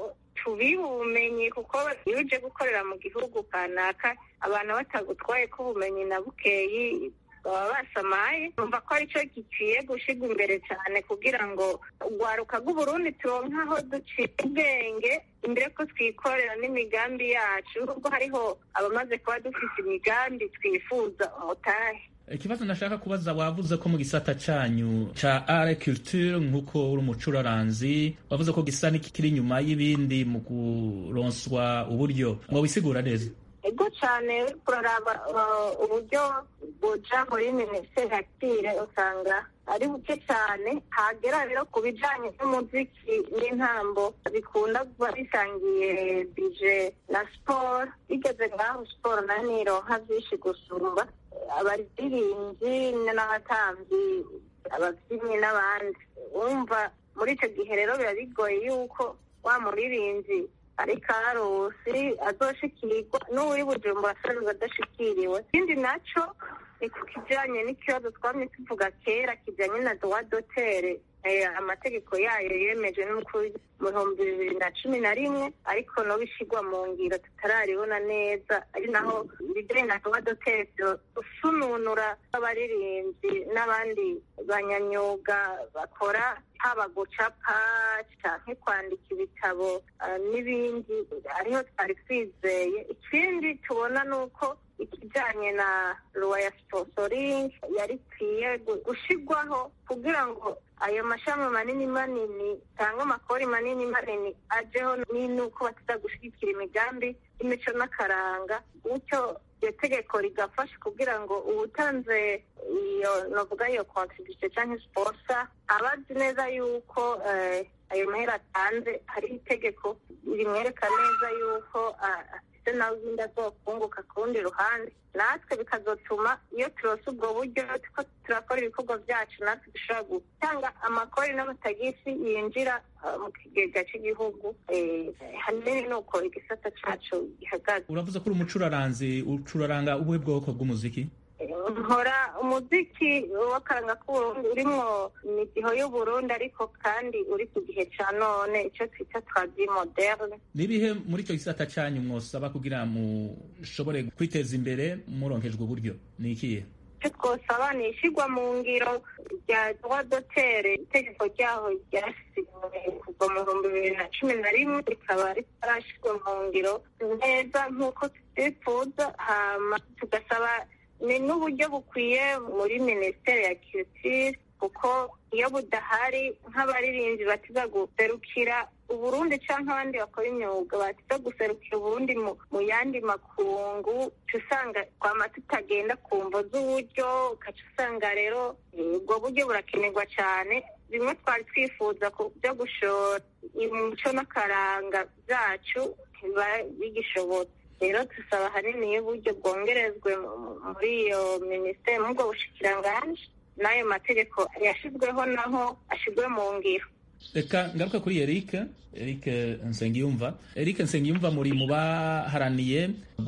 tubihe ubumenyi kuko iyo uje gukorera mu gihugu kanaka abantu batagutwaye ko ubumenyi na bukeyi baba basamaye numva ko aricyo gikwiye gushyirwa imbere cyane kugira ngo urwaruka rw'uburundi turonke aho ducira ubwenge imbere ko twikorera n'imigambi yacu nubwo hariho abamaze kuba dufite imigambi twifuza umutahe ikibazo nashaka kubaza wavuze ko mu gisata cyanyu ca art culture nk'uko uri umucuraranzi wavuze ko gisa n'ikiri inyuma y'ibindi mu kuronswa uburyo mwabisigura neza ego cyane kuraraba uburyo buja muri minisiteri akire usanga ari buke cyane hagera rero ku bijanye n'umuziki n'intambo bikunda kuba bisangiye bije na siporo bigeze ngaho siporo nayo nironka vyinshi gusumba abaririmbyi n'abatamvyi abavyinnyi n'abandi wumva muri ico gihe rero biba bigoye yuko wa muririmbyi ari karusi azoshikirwa n'uwuri bujumbura asanzwe adashikiriwe ikindi naco ni ku kijanye n'ikibazo twamye tuvuga kera kijanye na droit d'auteur amategeko yayo yemejwe n'umukuru mu bihumbi bibiri na cumi na rimwe ariko no bishyirwa mu ngiro tutararibona neza ari naho ibijyanye na droit d'auteur gusununura abaririmbyi n'abandi banyamyuga bakora haba gucapa canke kwandika ibitabo n'ibindi ariho twari twizeye ikindi tubona ni uko ikijanye na luwa ya sponsoring yari ikwiye gushirwaho kugira ngo ayo mashami manini manini cyangwa amakori manini manini ajeho n'uko bataza gushyigikira imigambi y'imico n'akaranga gutyo iryo tegeko rigafasha kugira ngo uwutanze iyo novuga iyo contribution cyangwa sponsor aba azi neza yuko ayo mahera atanze hariho itegeko rimwereka neza yuko ndetse nawe ibindi azokunguka ku rundi ruhande natwe bikazotuma iyo turose ubwo buryo tuko turakora ibikorwa byacu natwe dushobora gutanga amakori n'amatagisi yinjira mu kigega cy'igihugu hanini ni uko igisata cyacu gihagaze uravuze ko uri umucuraranzi ucuraranga ubuhe bwoko bw'umuziki nkora umuziki w'akaranga k'uburundi urimwo imidiho y'uburundi ariko kandi uri ku gihe ca none icyo twita twadi moderne nibihe muri icyo gisata cyanyu mwosaba kugira mushobore kwiteza imbere muronkejwe uburyo ni ikihe icyo twosaba ni ishyirwa mu ngiro rya droit d'auteur itegeko ryaho ryasinywe kuva mu bihumbi bibiri na cumi na rimwe rikaba ritarashyirwa mu ngiro neza nk'uko tubyifuza hama tugasaba ni n'uburyo bukwiye muri minisiteri ya culture kuko iyo budahari nk'abaririmbyi batiza guserukira uburundi cyangwa abandi bakora imyuga batiza guserukira uburundi mu yandi makungu uca usanga twama tutagenda ku mvo z'uburyo ugaca usanga rero ubwo buryo burakenerwa cyane bimwe twari twifuza byo gushora umuco n'akaranga byacu biba bigishobotse rero dusaba ahanini iyo uburyo bwongerezwe muri iyo minisiteri muri ubwo bushikiranganji n'ayo mategeko yashyizweho naho ashyirwe mu ngiro reka ngaruka kuri eric eric nsengiyumva eric nsengiyumva muri mu baharaniye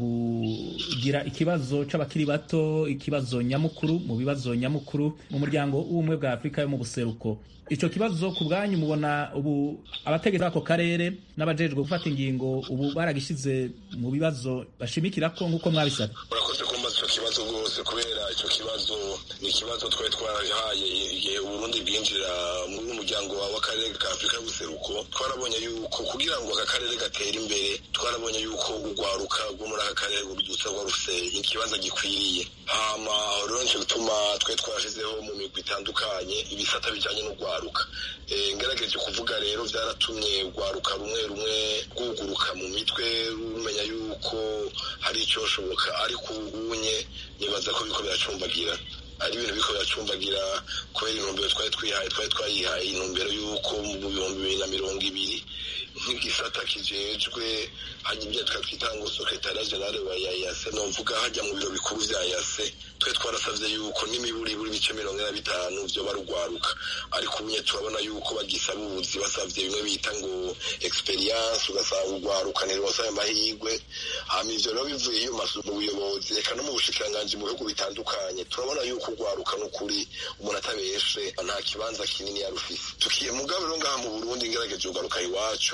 kugira ikibazo c'abakiri bato ikibazo nyamukuru mu bibazo nyamukuru mu muryango w'ubumwe bwa afurika yo mu buseruko ico kibazo ku bwanyu mubona ubu abategetsi b'ako karere n'abajejwe gufata ingingo ubu baragishize mu bibazo bashimikirako nk'uko mwabisabye urakoze kumbaza ico kibazo rwose kubera ico kibazo ni ikibazo twari twarahaye igihe uburundi bwinjira muri umuryango w'akarere ka afurika y'ubuseruko twarabonye yuko kugira ngo aka karere gatere imbere twarabonye yuko urwaruka rwo muri aka karere rubyutsa rwa rufeye ikibazo gikwiriye hama rero nico gituma twari twarashizeho mu migwi itandukanye ibisata bijanye n'urwaruka ngerageje kuvuga rero byaratumye urwaruka rumwe rumwe rwuguruka mu mitwe rumenya yuko hari icyoshoboka ariko ubunye nibaza ko biko biracumbagira ari ibintu biko biracumbagira kubera intumbero twari twihaye twari twayihaye intumbero y'uko mu bihumbi bibiri na mirongo ibiri nk'igisata kijejwe hajya ibyo twatwita ngo sekretariya generale wa yayase novuga hajya mu biro bikuru vya yase twe twarasavye yuko n'imiburi buri bice mirongo ine na bitanu vyo barugwaruka ariko ubunye turabona yuko bagisaba ubuzi basavye bimwe bita ngo experience ugasanga urwaruka ntirwose ayo mahigwe hama ivyo rero bivuye iyo mazu mu buyobozi reka no mu bushikiranganji mu bihugu bitandukanye turabona yuko urwaruka n'ukuri umuntu atabeshe nta kibanza kinini yarufise tukiye mugabo rero ngaha mu burundi ngerageje urwaruka iwacu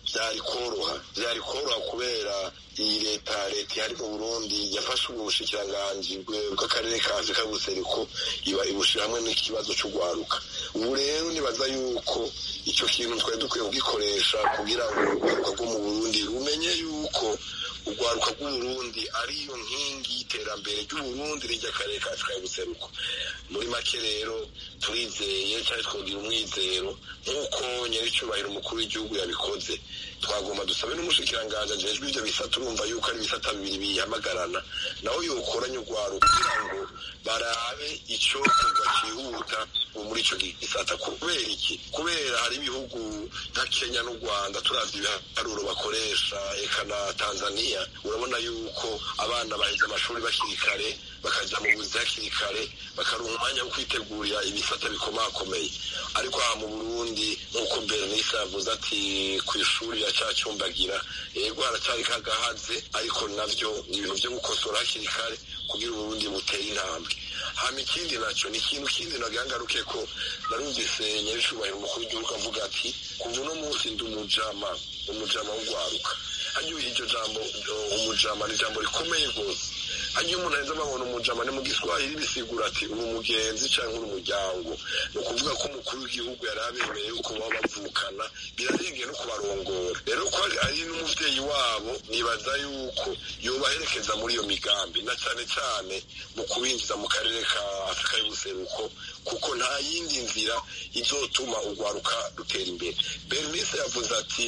byari koroha byari koroha kubera iyi leta leta ihari mu burundi yafashe ubwo bushikiranganji bw'akarere ka afurika y'ubuseruko iba ibushira hamwe n'ikibazo cy'urwaruka ubu rero nibaza yuko icyo kintu twari dukwiye kugikoresha kugira ngo urwaruka rwo mu burundi rumenye yuko urwaruka rw'uburundi ariyo nkingi y'iterambere ry'uburundi ry'akarere ka afurika y'ubuseruko muri make rero turizeye cyangwa twogira umwizero nk'uko nyir'icyubahiro umukuru w'igihugu yabikoze twagomba dusabe n'umushikiranganji ajejwe ibyo bisata urumva yuko ari ibisata bibiri bihamagarana nawe yokoranye urwaruka kugira ngo barabe icokorwa cyihuta muri ico gisata kubera iki kubera hari ibihugu nka kenya n'u rwanda turazi ibiharuro bakoresha eka na tanzania urabona yuko abana baheze amashuri bakiri kare bakaja mu buzi hakiri kare bakaronka umwanya wo kwitegurira ibisata bikomakomeye ariko aha mu burundi nk'uko bernice yavuze ati ku ishuri yacacyumbagira yego haracyari kagahaze ariko navyo ni ibintu vyo gukosora hakiri kare kugira uburundi butere intambwe hama ikindi naco ni ikintu kindi nagangaruke ko narumvise nyaricubahiro umukuru w'igihugu avuga ati kuva uno munsi ndi umujama umujama w'urwaruka hanyuma iryo jambo umujama ni ijambo rikomeye rwose hanyuma umuntu aheza amabona umujama ni mu giswahili bisigura ati uri umugenzi cyangwa uri umuryango ni ukuvuga ko umukuru w'igihugu yari abemereye yuko baba bavukana birarengeye no kubarongora rero ko ari n'umuvyeyi wabo nibaza yuko yobaherekeza muri iyo migambi na cyane cyane mu kubinjiza mu karere ka afurika y'ubuseruko kuko nta yindi nzira izotuma urwaruka rutera imbere bernice yavuze ati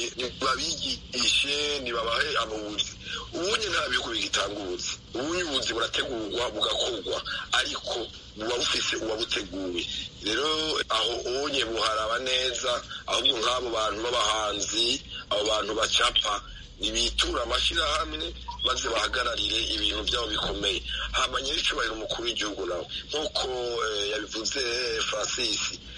nibabigishe nibabahe abuzi ubunye nta bihugu bigitanga ubuzi ubunye ubuzi burategurwa bugakorwa ariko buba bufise uwabuteguye rero aho ubunye buharaba neza ahubwo nk'abo bantu b'abahanzi abo bantu bacapa nibitura amashyirahamwe maze bahagararire ibintu byabo bikomeye hama nyir'icyubahiro umukuru w'igihugu nawe nk'uko yabivuze francis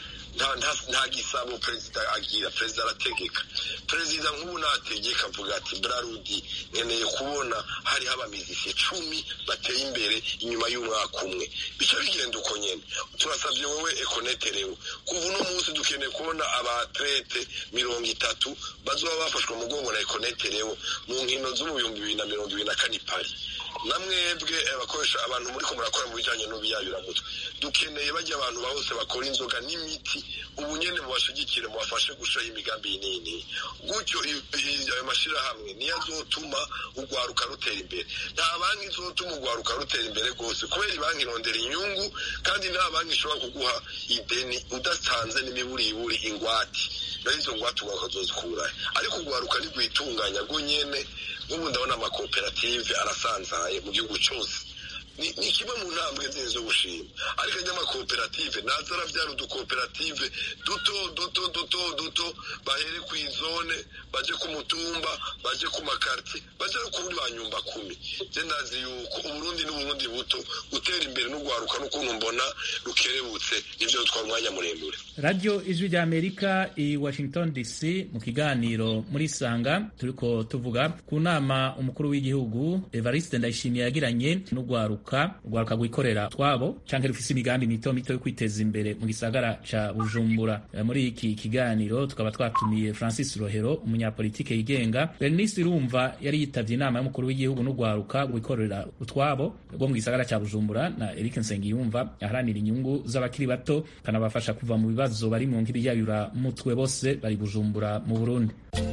nta gisabo perezida agira perezida arategeka perezida nk'ubu nategeka avuga ati brarudi nkeneye kubona hariho abamizisi icumi bateye imbere inyuma y'umwaka umwe bica bigenda uko nyene turasabye wowe ekoneterewe kuva uno munsi dukeneye kubona abatrete mirongo itatu bazoba bafashwe mugongo na ekoneterewe mu nkino zo mu bihumbi bibiri na mirongo ibiri na kane pari namwebwe abakoresha abantu muri ko murakora mu bijyanye n'ubuyayuramutwe dukeneye bajya abantu bose bakora inzoga n'imiti ubu nyene mubashigikire mubafashe gushaho imigambi nini gutyo ayo mashyirahamwe niyo azotuma urwaruka rutera imbere nta banki izotuma urwaruka rutera imbere rwose kubera ibanki irondera inyungu kandi nta banki ishobora kuguha ideni udatanze n'imiburiburi ingwate nayo izo ngwate ukazozikurahe ariko urwaruka ntirwitunganya rwo nyene nk'ubu ndabona amakoperative arasanzaye mu gihugu cyose ni kimwe mu ntambwe nziza zo gushima ariko n'amakoperative naza arabyara udukoperative duto duto duto duto bahere ku izone baje ku mutumba baje ku makartie baje no kuri ba nyumba kumi je ndazi yuko uburundi n'uburundi buto gutera imbere n'ugwaruka n'ukuntu mbona rukerebutse nivyo twari umwanya muremure radio ijwi rya amerika i washington dc mu kiganiro muri sanga turiko tuvuga ku nama umukuru w'igihugu evariste ndayishimiye yagiranye n'ugwaruka urwaruka rwikorera twabo canke rufise imigambi mito mito yo kwiteza imbere mu gisagara ca bujumbura muri iki kiganiro tukaba twatumiye francis rohero umunyapolitike yigenga bernice irumva yari yitavye inama y'umukuru w'igihugu n'urwaruka rwikorera utwabo rwo mu gisagara ca bujumbura na eric nsengiyumva aharanira inyungu z'abakiri bato kanabafasha kuva mu bibazo bari mu nk'ibiyayura mutwe bose bari bujumbura mu burundi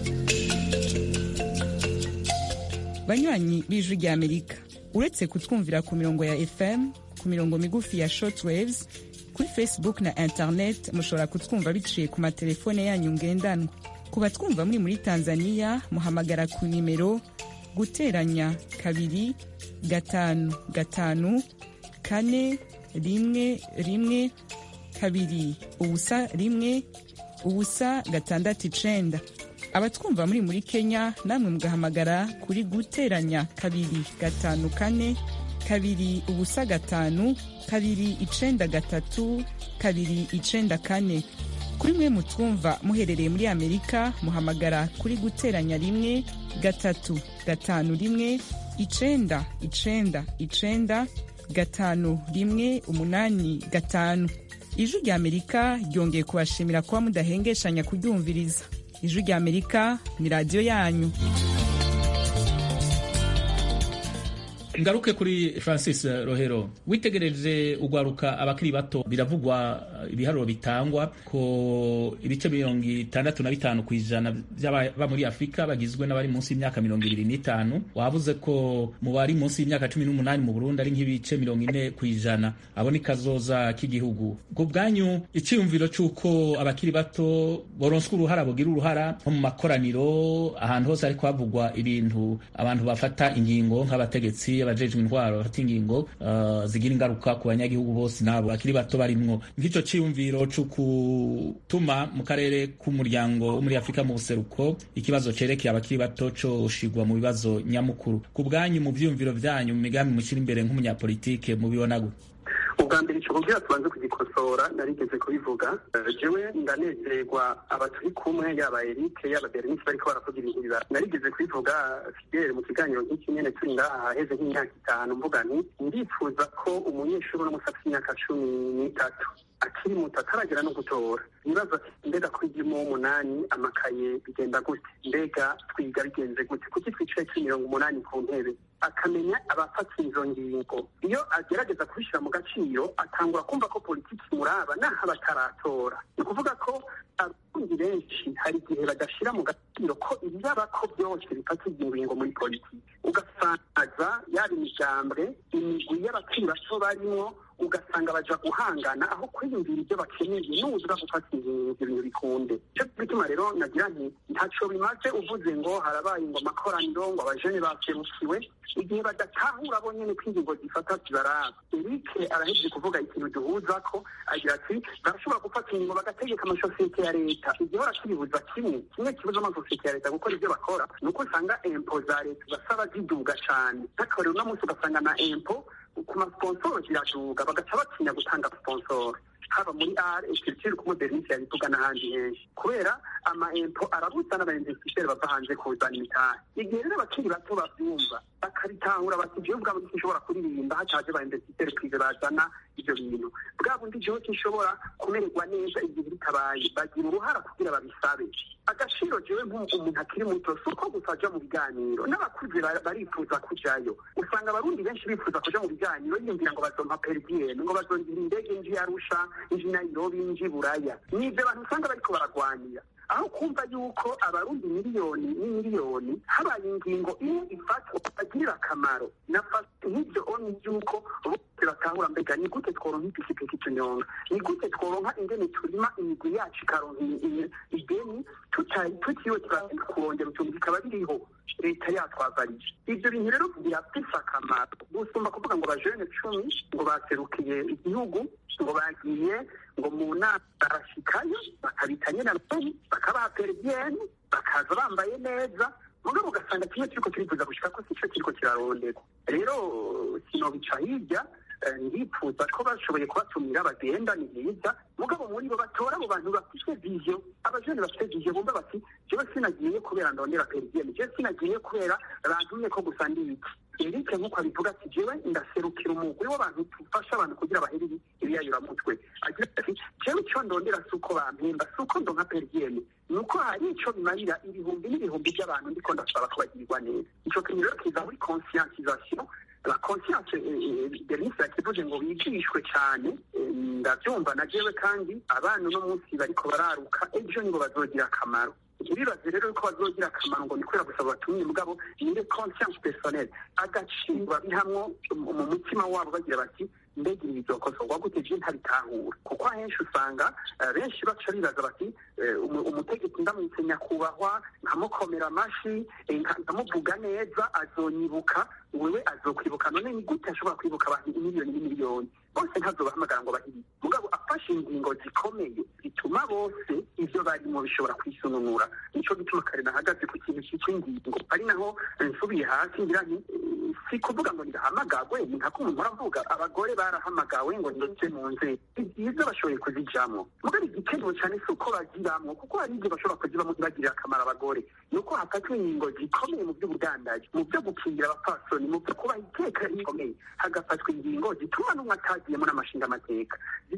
banywanyi b'ijwi rya amerika uretse kutwumvira ku mirongo ya fm ku mirongo migufi ya shortwaves kuri facebook na internet mushobora kutwumva biciye ku matelefone yanyu ngendanwa ku batwumva muri muri tanzania muhamagara ku nimero guteranya kabiri gatanu gatanu kane rimwe rimwe kabiri ubusa rimwe ubusa gatandatu icenda abatwumva muri muri kenya namwe mugahamagara kuri guteranya kabiri gatanu kane kabiri ubusa gatanu kabiri icenda gatatu kabiri icenda kane kuri mwe mutwumva muherereye muri amerika muhamagara kuri guteranya rimwe gatatu gatanu rimwe icenda icenda icenda gatanu rimwe umunani gatanu ijwi rya amerika ryongeye kubashimira kuba mudahengeshanya kuryumviriza ijwi rya amerika ni radiyo yanyu ngaruke kuri francis rohero witegereje ugwaruka abakiri bato biravugwa ibiharuro bitangwa ko ibice mirongo itandatu na bitanu ku ijana by'ababa muri afurika bagizwe n'abari munsi y'imyaka mirongo ibiri n'itanu wavuze ko mu bari munsi y'imyaka cumi n'umunani mu burundi ari nk'ibice mirongo ine ku ijana abo ni kazoza k'igihugu ku bwanyu icyiyumviro cy'uko abakiri bato boronswa uruhara bugira uruhara nko mu makoraniro ahantu hose ariko havugwa ibintu abantu bafata ingingo nk'abategetsi abajejwe intwaro bafata ingingo uh, zigira ingaruka ku banyagihugu bose nabo bakiri bato barimwo nk'icyo cyiyumviro cyo gutuma mu karere k'umuryango wo muri afurika mu buseruko ikibazo cerekeye abakiri bato coshigwa mu bibazo nyamukuru ku bwanyu mu vyiyumviro vyanyu mu migambi mushyira imbere nk'umunyapolitike mubibona gute ubwa mbere icyo kubwira tubanze kugikosora narigeze kubivuga jewe ndanezerwa aba turi kumwe yaba erike yaba berenice bariko baravuga ibintu biba narigeze kubivuga fidele mu kiganiro nk'iki nyene turi ngaha haheze nk'imyaka itanu mvuga nti ndifuza ko umunyeshuri uno musi afite imyaka cumi n'itatu akiri muto ataragera no gutora ibibazo ati mbega kuri gimo w'umunani amakaye bigenda gute mbega twiga bigenze gute kuki twicaye kuri mirongo umunani ku ntebe akamenya abafata izo ngingo iyo agerageza kubishyira mu gaciro atangura kumva ko politiki muraba naho bataratora ni ukuvuga ko abarundi benshi hari igihe badashyira mu gaciro ko ibyaba ko byose bifata ingingo muri politiki ugasangaza yaba imigambwe imigwi y'abakiri bato barimo ugasanga baja guhangana aho kwiyumvira ibyo bakeneye n'ubuza gufata ibyo bintu bikunde cyo bituma rero nagira nti ntaco bimaze uvuze ngo harabaye ngo amakoraniro ngo abajene baserukiwe igihe badatahura bo nyene ko ingingo zifata zibaraba erike arahejeje kuvuga ikintu duhuza ko agira ati barashobora gufata ingingo bagategeka amasosiyete ya leta igihora kibibuza kimwe kimwe kibuza amasosiyete ya leta gukora ibyo bakora ni uko usanga empo za leta ugasaba ziduga cane nk'akarero uno munsi ugasanga na empo ku masponsoro ziraduga bagaca batinya gutanga sponsoro haba muri ar ecriture ku modernise yabivuga n'ahandi henshi kubera ama empo arabuza n'abainvestiseri bava hanze kuzana imitahe igihe rero abakiri bato bavyumva bakabitahura bati jewe bwa bundi sinshobora kuririmba hataje ba investiseri prive bazana ivyo bintu bwa bundi jewe sinshobora kumererwa neza igihe bitabaye bagira uruhara kugira babisabe agaciro jewe nk'umuntu akiri muto si uko gusa aja mu biganiro n'abakuze barifuza kujayo usanga abarundi benshi bifuza kuja mu biganiro yiyumvira ngo bazompa peridiyene ngo bazongira indege nji arusha nji nairobi nji buraya nivyo abantu usanga bariko baragwanira aho kumva yuko abarundi miliyoni n'imiliyoni habaye ingingo imwe ifatwa bagirira akamaro nafata nk'ivyo oni yuko bose batahura mbega ni gute tworonka ipikipiki tunyonga ni gute tworonka ingene turima imigwi yacu ikaronka ideni tutiriwe turagenda kurongera utuntu bikaba biriho leta yatwavarije ivyo bintu rero birafise akamaro gusumba kuvuga ngo bajene cumi ngo baserukiye igihugu ngo bagiye ngo mu nama barashikayo bakabita nyene abahungu bakabaha peridiyeni bakaza bambaye neza mugabo ugasanga kimwe kiriko kirifuza gushika ko sico kiriko kiraronderwa rero sinobica hirya ndifuza ko bashoboye kubatumira bagenda ni byiza mugabo muri bo batora abo bantu bafite vision abajene bafite vision bumva bati jewe sinagiye kubera ndondera peridiyeni jewe sinagiye kubera bantumye ko gusa ndi iki erike nk'uko abivuga ati jewe ndaserukira umugwi w'abantu tufasha abantu kugira bahere ibiyayuramutwe agira ati jewe icyo ndondera si uko bampemba si uko ndonka peridiyeni ni uko hari ico bimarira ibihumbi n'ibihumbi by'abantu ndiko ndasaba ko bagirirwa neza ico kintu rero kiza muri conscientisation la conscience bernice yakivuze ngo bigishwe cyane ndabyumva na jewe kandi abana uno munsi bariko bararuka ejo nibo bazogira akamaro ntibibaze rero ko bazogira akamaro ngo ni kubera gusa batumye mugabo ni conscience personnelle agaciro babihamwo mu mutima wabo bagira bati mbega ibi bizokosorwa gute je ntabitahura kuko ahenshi usanga benshi baca bibaza bati umutegetsi ndamwitse nyakubahwa nkamukomera amashi nkamuvuga neza azonyibuka wewe azokwibuka none ni gute ashobora kwibuka abantu imiliyoni n'imiliyoni bose ntazobahamagara ngo bahiri mugabo afashe ingingo zikomeye zituma bose ivyo barimo bishobora kwisununura nico gituma kare nahagaze ku kintu cyitwa ingingo ari naho nsubiye hasi ngira nti si kuvuga ngo ndahamagagwe ni nka umuntu aravuga abagore barahamagawe ngo ndetse mu nzego ni byiza bashoboye kuzijamwo mugabo igikenewe cyane si uko baziramwo kuko hari igihe bashobora kuzibamo ntibagirire akamaro abagore ni uko hafatwa ingingo zikomeye mu by'ubudandaji mu byo gukingira abapfasoni mu byo kubaha iteka rikomeye hagafatwa ingingo zituma n'umwe atagiyemo n'amashinga amateka zituma n'umwe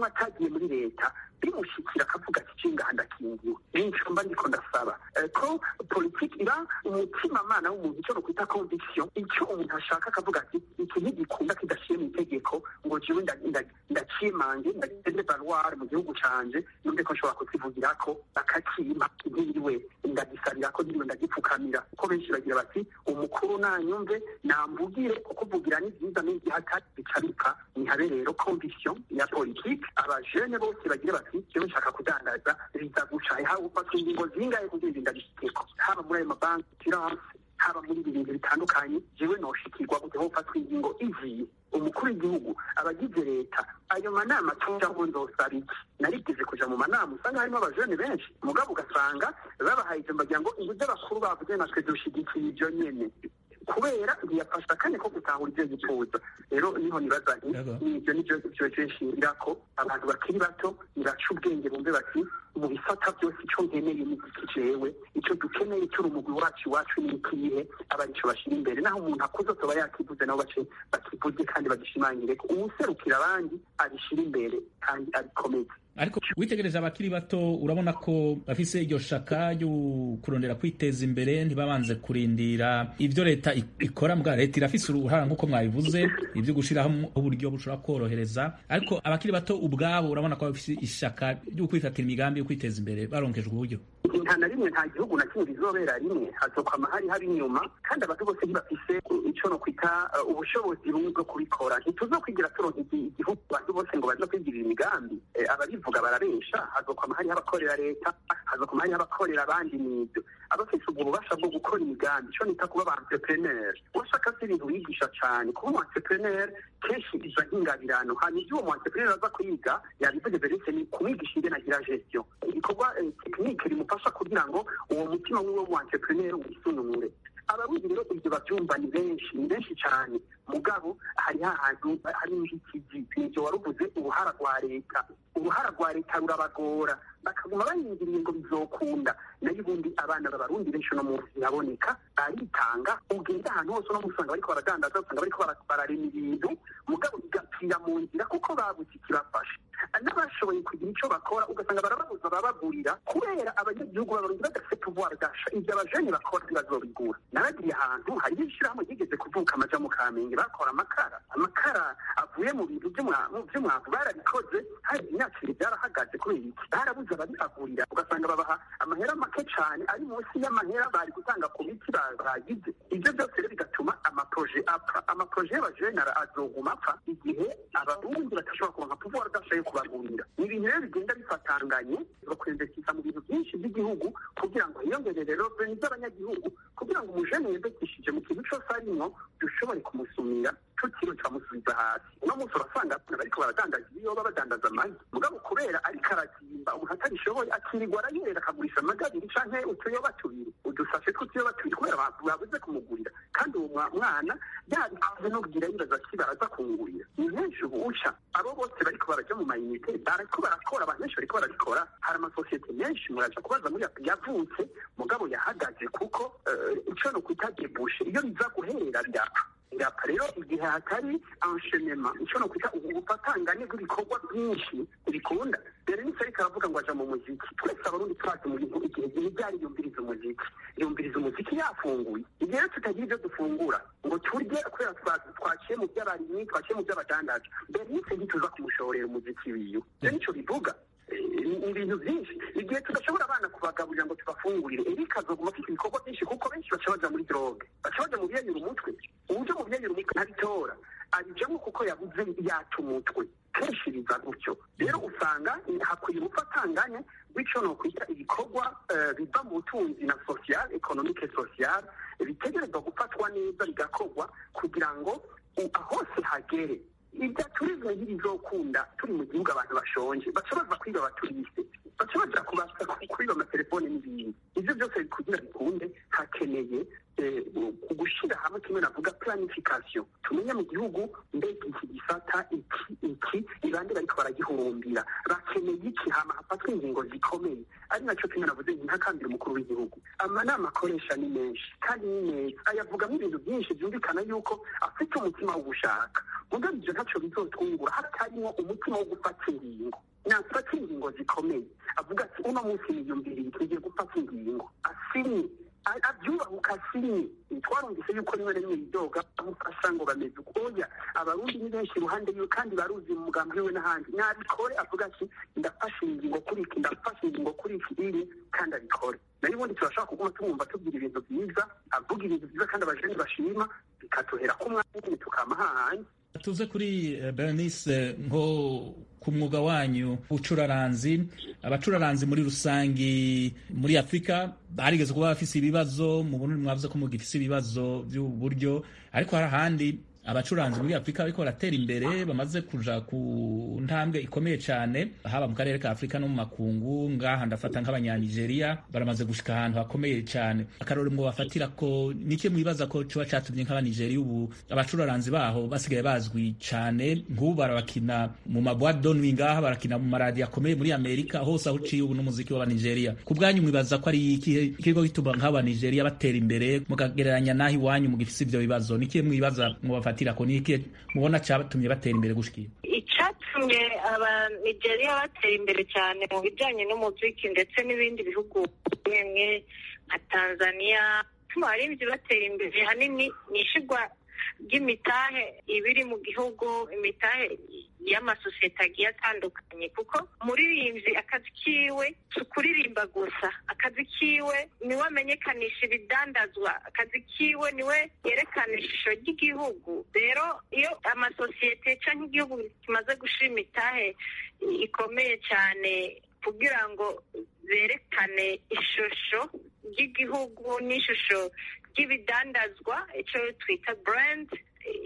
n'umwe atagiye muri leta bimushikira akavuga ati cingaha ndakingiwe nico mba ndiko ndasaba ko politiki iba umutimanama w'umuntu icyo nokwita conviction icyo umuntu ashaka akavuga ati iki ntigikunda kidashiye mu itegeko ngo jewe ndacimange ndagende valoir mu gihugu canje numve ko nshobora kukivugirako bakakima ntiriwe ndagisabira ko ntiriwe ndagipfukamira kuko benshi bagira bati umukuru nanyumve namvugire kuko uvugira ni byiza n'igihe atari bica bipfa nihabe rero conviction ya politiki abajene bose bagire bati jewe nshaka kudandaza biza guca haba ufatwa ingingo zingahe kugira ngo ndabishikeko haba muri ayo mabanki finance haba muri ibi bintu bitandukanye jewe noshikirwa gute hofatwa ingingo iziye umukuru w'igihugu abagize leta ayo manama tujamo nzosaba iki narigeze kuja mu manama usanga harimo abajene benshi mugabo ugasanga babahaye ijambo bagira ngo inzu z'abakuru bavuze natwe dushigikiye ivyo nyene kubera ntiyafashe akanya ko gutahura ibyo yifuza rero niho nibaza nti nibyo nibyo byoje nshingirira ko abantu bakiri bato nibaca ubwenge bumve bati mu bisata byose icyo nkeneye ni iki jewe icyo dukeneye turi umugwi wacu iwacu ni ikihe aba arico bashyira imbere naho umuntu akuze atoba yakivuze nabo bace bakivuge kandi bagishimangire ko uwuserukira abandi abishyira imbere kandi abikomeze ariko witegereje abakiri bato urabona ko bafise iryo shaka ryo kurondera kwiteza imbere ntibabanze kurindira ibyo leta ikora mbwa leta irafise uruhara nk'uko mwabivuze ibyo gushiraho uburyo bushobora korohereza ariko abakiri bato ubwabo urabona ko bafise ishaka ryo kwifatira imigambi yo kwiteza imbere baronkejwe uburyo nta na rimwe nta gihugu na kimwe bizobera rimwe hazokwama hari haba inyuma kandi abantu bose ntibafise ico no kwita ubushobozi bumwe bwo kubikora ntituzokwigira turonka igihugu abantu bose ngo baje kwigirira imigambi ababivuga barabesha hazokwama hariho abakorera leta hazokwama hariho abakorera abandi n'ibyo abafise ubwo bubasha bwo gukora imigambi ico nita kuba ba entrepreneur washaka se ibintu wigisha cane kuba umu entrepreneur kenshi biza nk'ingabirano hanyuma ivyo uwo mu entrepreneur aza kwiga yabivuze beretse ni kumwigisha ingene agira gestion ibikorwa tekinike rimufasha kugira ngo uwo mutima wiwe mu entrepreneur wisununure abarundi rero ibyo bavyumva ni benshi ni benshi cyane mugabo hari hahantu hari inzitizi nivyo waruvuze uruhara rwa leta uruhara rwa leta rurabagora bakaguma bayingiriye ngo bizokunda nayo ubundi abana b'abarundi benshi uno munsi biraboneka baritanga ugenda ahantu hose uno munsi usanga bariko baradandaza usanga bariko bararema ibintu mugabo bigapfira mu nzira kuko babuze ikibafasha n'abashoboye kugira ico bakora ugasanga barababuza babagurira kubera abanyagihugu b'abarundi badafite pouvoir d'achat ivyo abajene bakora ntibazobigura naragiye ahantu hariho ishirahamwe ryigeze kuvuka amaja mu kamenge bakora amakara amakara avuye mu bintu vy'umwavu barabikoze hari imyaka ibiri byarahagaze kubera iki barabuze ababibagurira ugasanga babaha amahera make cane ari munsi y'amahera bari gutanga ku biti bagize ivyo byose rero bigatuma amaproje apfa amaproje y'abajene azoguma apfa igihe abarundi badashobora kuronka pouvoir d'achat yo kubagurira ni ibintu rero bigenda bifatanganye bakwinvestisa mu bintu byinshi by'igihugu kugira ngo hiyongerere reveni z'abanyagihugu kugira ngo umujene yinvestishije mu kintu cose arimwo dushobore kumusumira tutiriwe turamusubiza hasi uno munsi urasanga abana bariko baradandaza ibiyoba badandaza amagi mugabo kubera ariko arazimba umuntu atabishoboye akirirwa arayerera akagurisha amagi abiri canke utuyoba tubiri udusashe tw'utuyoba tubiri kubera babuze kumugurira kandi uwo mwana yabikoze no kugira yibaza ati baraza kungurira ni henshi ubu uca abo bose bariko baraja mu mayinite bariko barakora abantu benshi bariko barabikora hari amasosiyete menshi muraja kubaza muri yavutse mugabo yahagaze kuko ico no kwita debushe iyo biza guherera birapfa birapfa rero igihe hatari enchaînement ico no kwita ubufatangane bw'ibikorwa byinshi bikunda rero nise ariko aravuga ngo aja mu muziki twese abarundi twazi mu bintu igihe gihe byari yumviriza umuziki yumviriza umuziki yafunguye igihe rero tutagira ibyo dufungura ngo turye kubera twaciye mu by'abarimyi twaciye mu by'abadandaza bernice ntituza kumushorera umuziki wiwe rero nico bivuga ni ibintu byinshi igihe tudashobora abana kubagaburira ngo tubafungurire erika azoguma afite ibikorwa byinshi kuko benshi baca baja muri droge baca baja mu biyanyura umutwe uburyo mu biyanyura umutwe ntabitora abijamo kuko yabuze yata umutwe kenshi biza gutyo rero usanga hakwiye ubufatangane bw'ico no kwita ibikorwa biva mu butunzi na social economique social bitegerezwa gufatwa neza bigakorwa kugira ngo hose hagere ibya turizme ntibizokunda turi mu gihugu abantu bashonje baca baza kwiba abaturiste baca baja kubasa kwiba amatelefone n'ibindi ivyo byose kugira bikunde hakeneye ugushira hamwe kimwe navuga planification tumenye mu gihugu mbega iki gisata iki iki ibandi bariko baragihurumbira bakeneye iki hama hafatwa ingingo zikomeye ari naco kimwe navuze nti ntakambira umukuru w'igihugu amanama akoresha ni menshi kandi ni meza ayavugamo ibintu byinshi byumvikana yuko afite umutima wo gushaka mugabo ivyo ntaco bizotwungura hatarimwo umutima wo gufata ingingo nafata ingingo zikomeye avuga ati uno munsi niyumviriye tugiye gufata ingingo asinye abyubahuka asinye twarumvise yuko rimwe na rimwe yidoga amufasha ngo bameze ukoya abarundi ni benshi iruhande yiwe kandi baruzi mu mugambi wiwe n'ahandi nabikore avuga ati ndafashe ingingo kuri iki ndafashe ingingo kuri iki iri kandi abikore nayo ubundi turashobora kuguma tumwumva tubwira ibintu byiza avuga ibintu byiza kandi abajeni bashima bikatuhera ko umwanya nyine tukama hahandi tuze kuri bernice nko ku mwuga wanyu ubucuraranzi abacuraranzi muri rusangi muri afurika barigeze kuba bafise ibibazo mu burundi mwavuze ko mugifise ibibazo by'uburyo ariko hari ahandi abacuranzi muri afurika bariko baratera imbere bamaze kuja ku ntambwe ikomeye cyane haba mu karere ka afurika no mu makungu ngaha ndafata nk'abanyanigeria baramaze gushika ahantu hakomeye cyane akarore mwo bafatira ko nike mwibaza ko kiba catumye nk'abanigeria ubu abacuraranzi baho basigaye bazwi cyane nk'ubu barabakina mu mabwate donwi ngaha barakina mu maradiyo akomeye muri amerika hose aho uciye ubu n'umuziki w'abanigeria ku bwanyu mwibaza ko ari ikihe kiriko gituma nk'abanigeria batera imbere mukagereranya n'aho iwanyu mugifise ivyo bibazo nike mwibaza mwobafata ko ni iki mubona cyatumye batera imbere gushikira icyatumye abanigeriya batera imbere cyane mu bijyanye n'umuziki ndetse n'ibindi bihugu bimwe nka tanzania tuma abarinzi batera imbere hanini ni ishigwa ry'imitahe iba iri mu gihugu imitahe y'amasosiyete agiye atandukanye kuko umuririmbyi akazi kiwe si ukuririmba gusa akazi kiwe niwe amenyekanisha ibidandazwa akazi kiwe niwe yerekana ishusho ry'igihugu rero iyo amasosiyete cyangwa igihugu kimaze gushira imitahe ikomeye cyane kugira ngo berekane ishusho ry'igihugu n'ishusho ry'ibidandazwa icyo twita burandi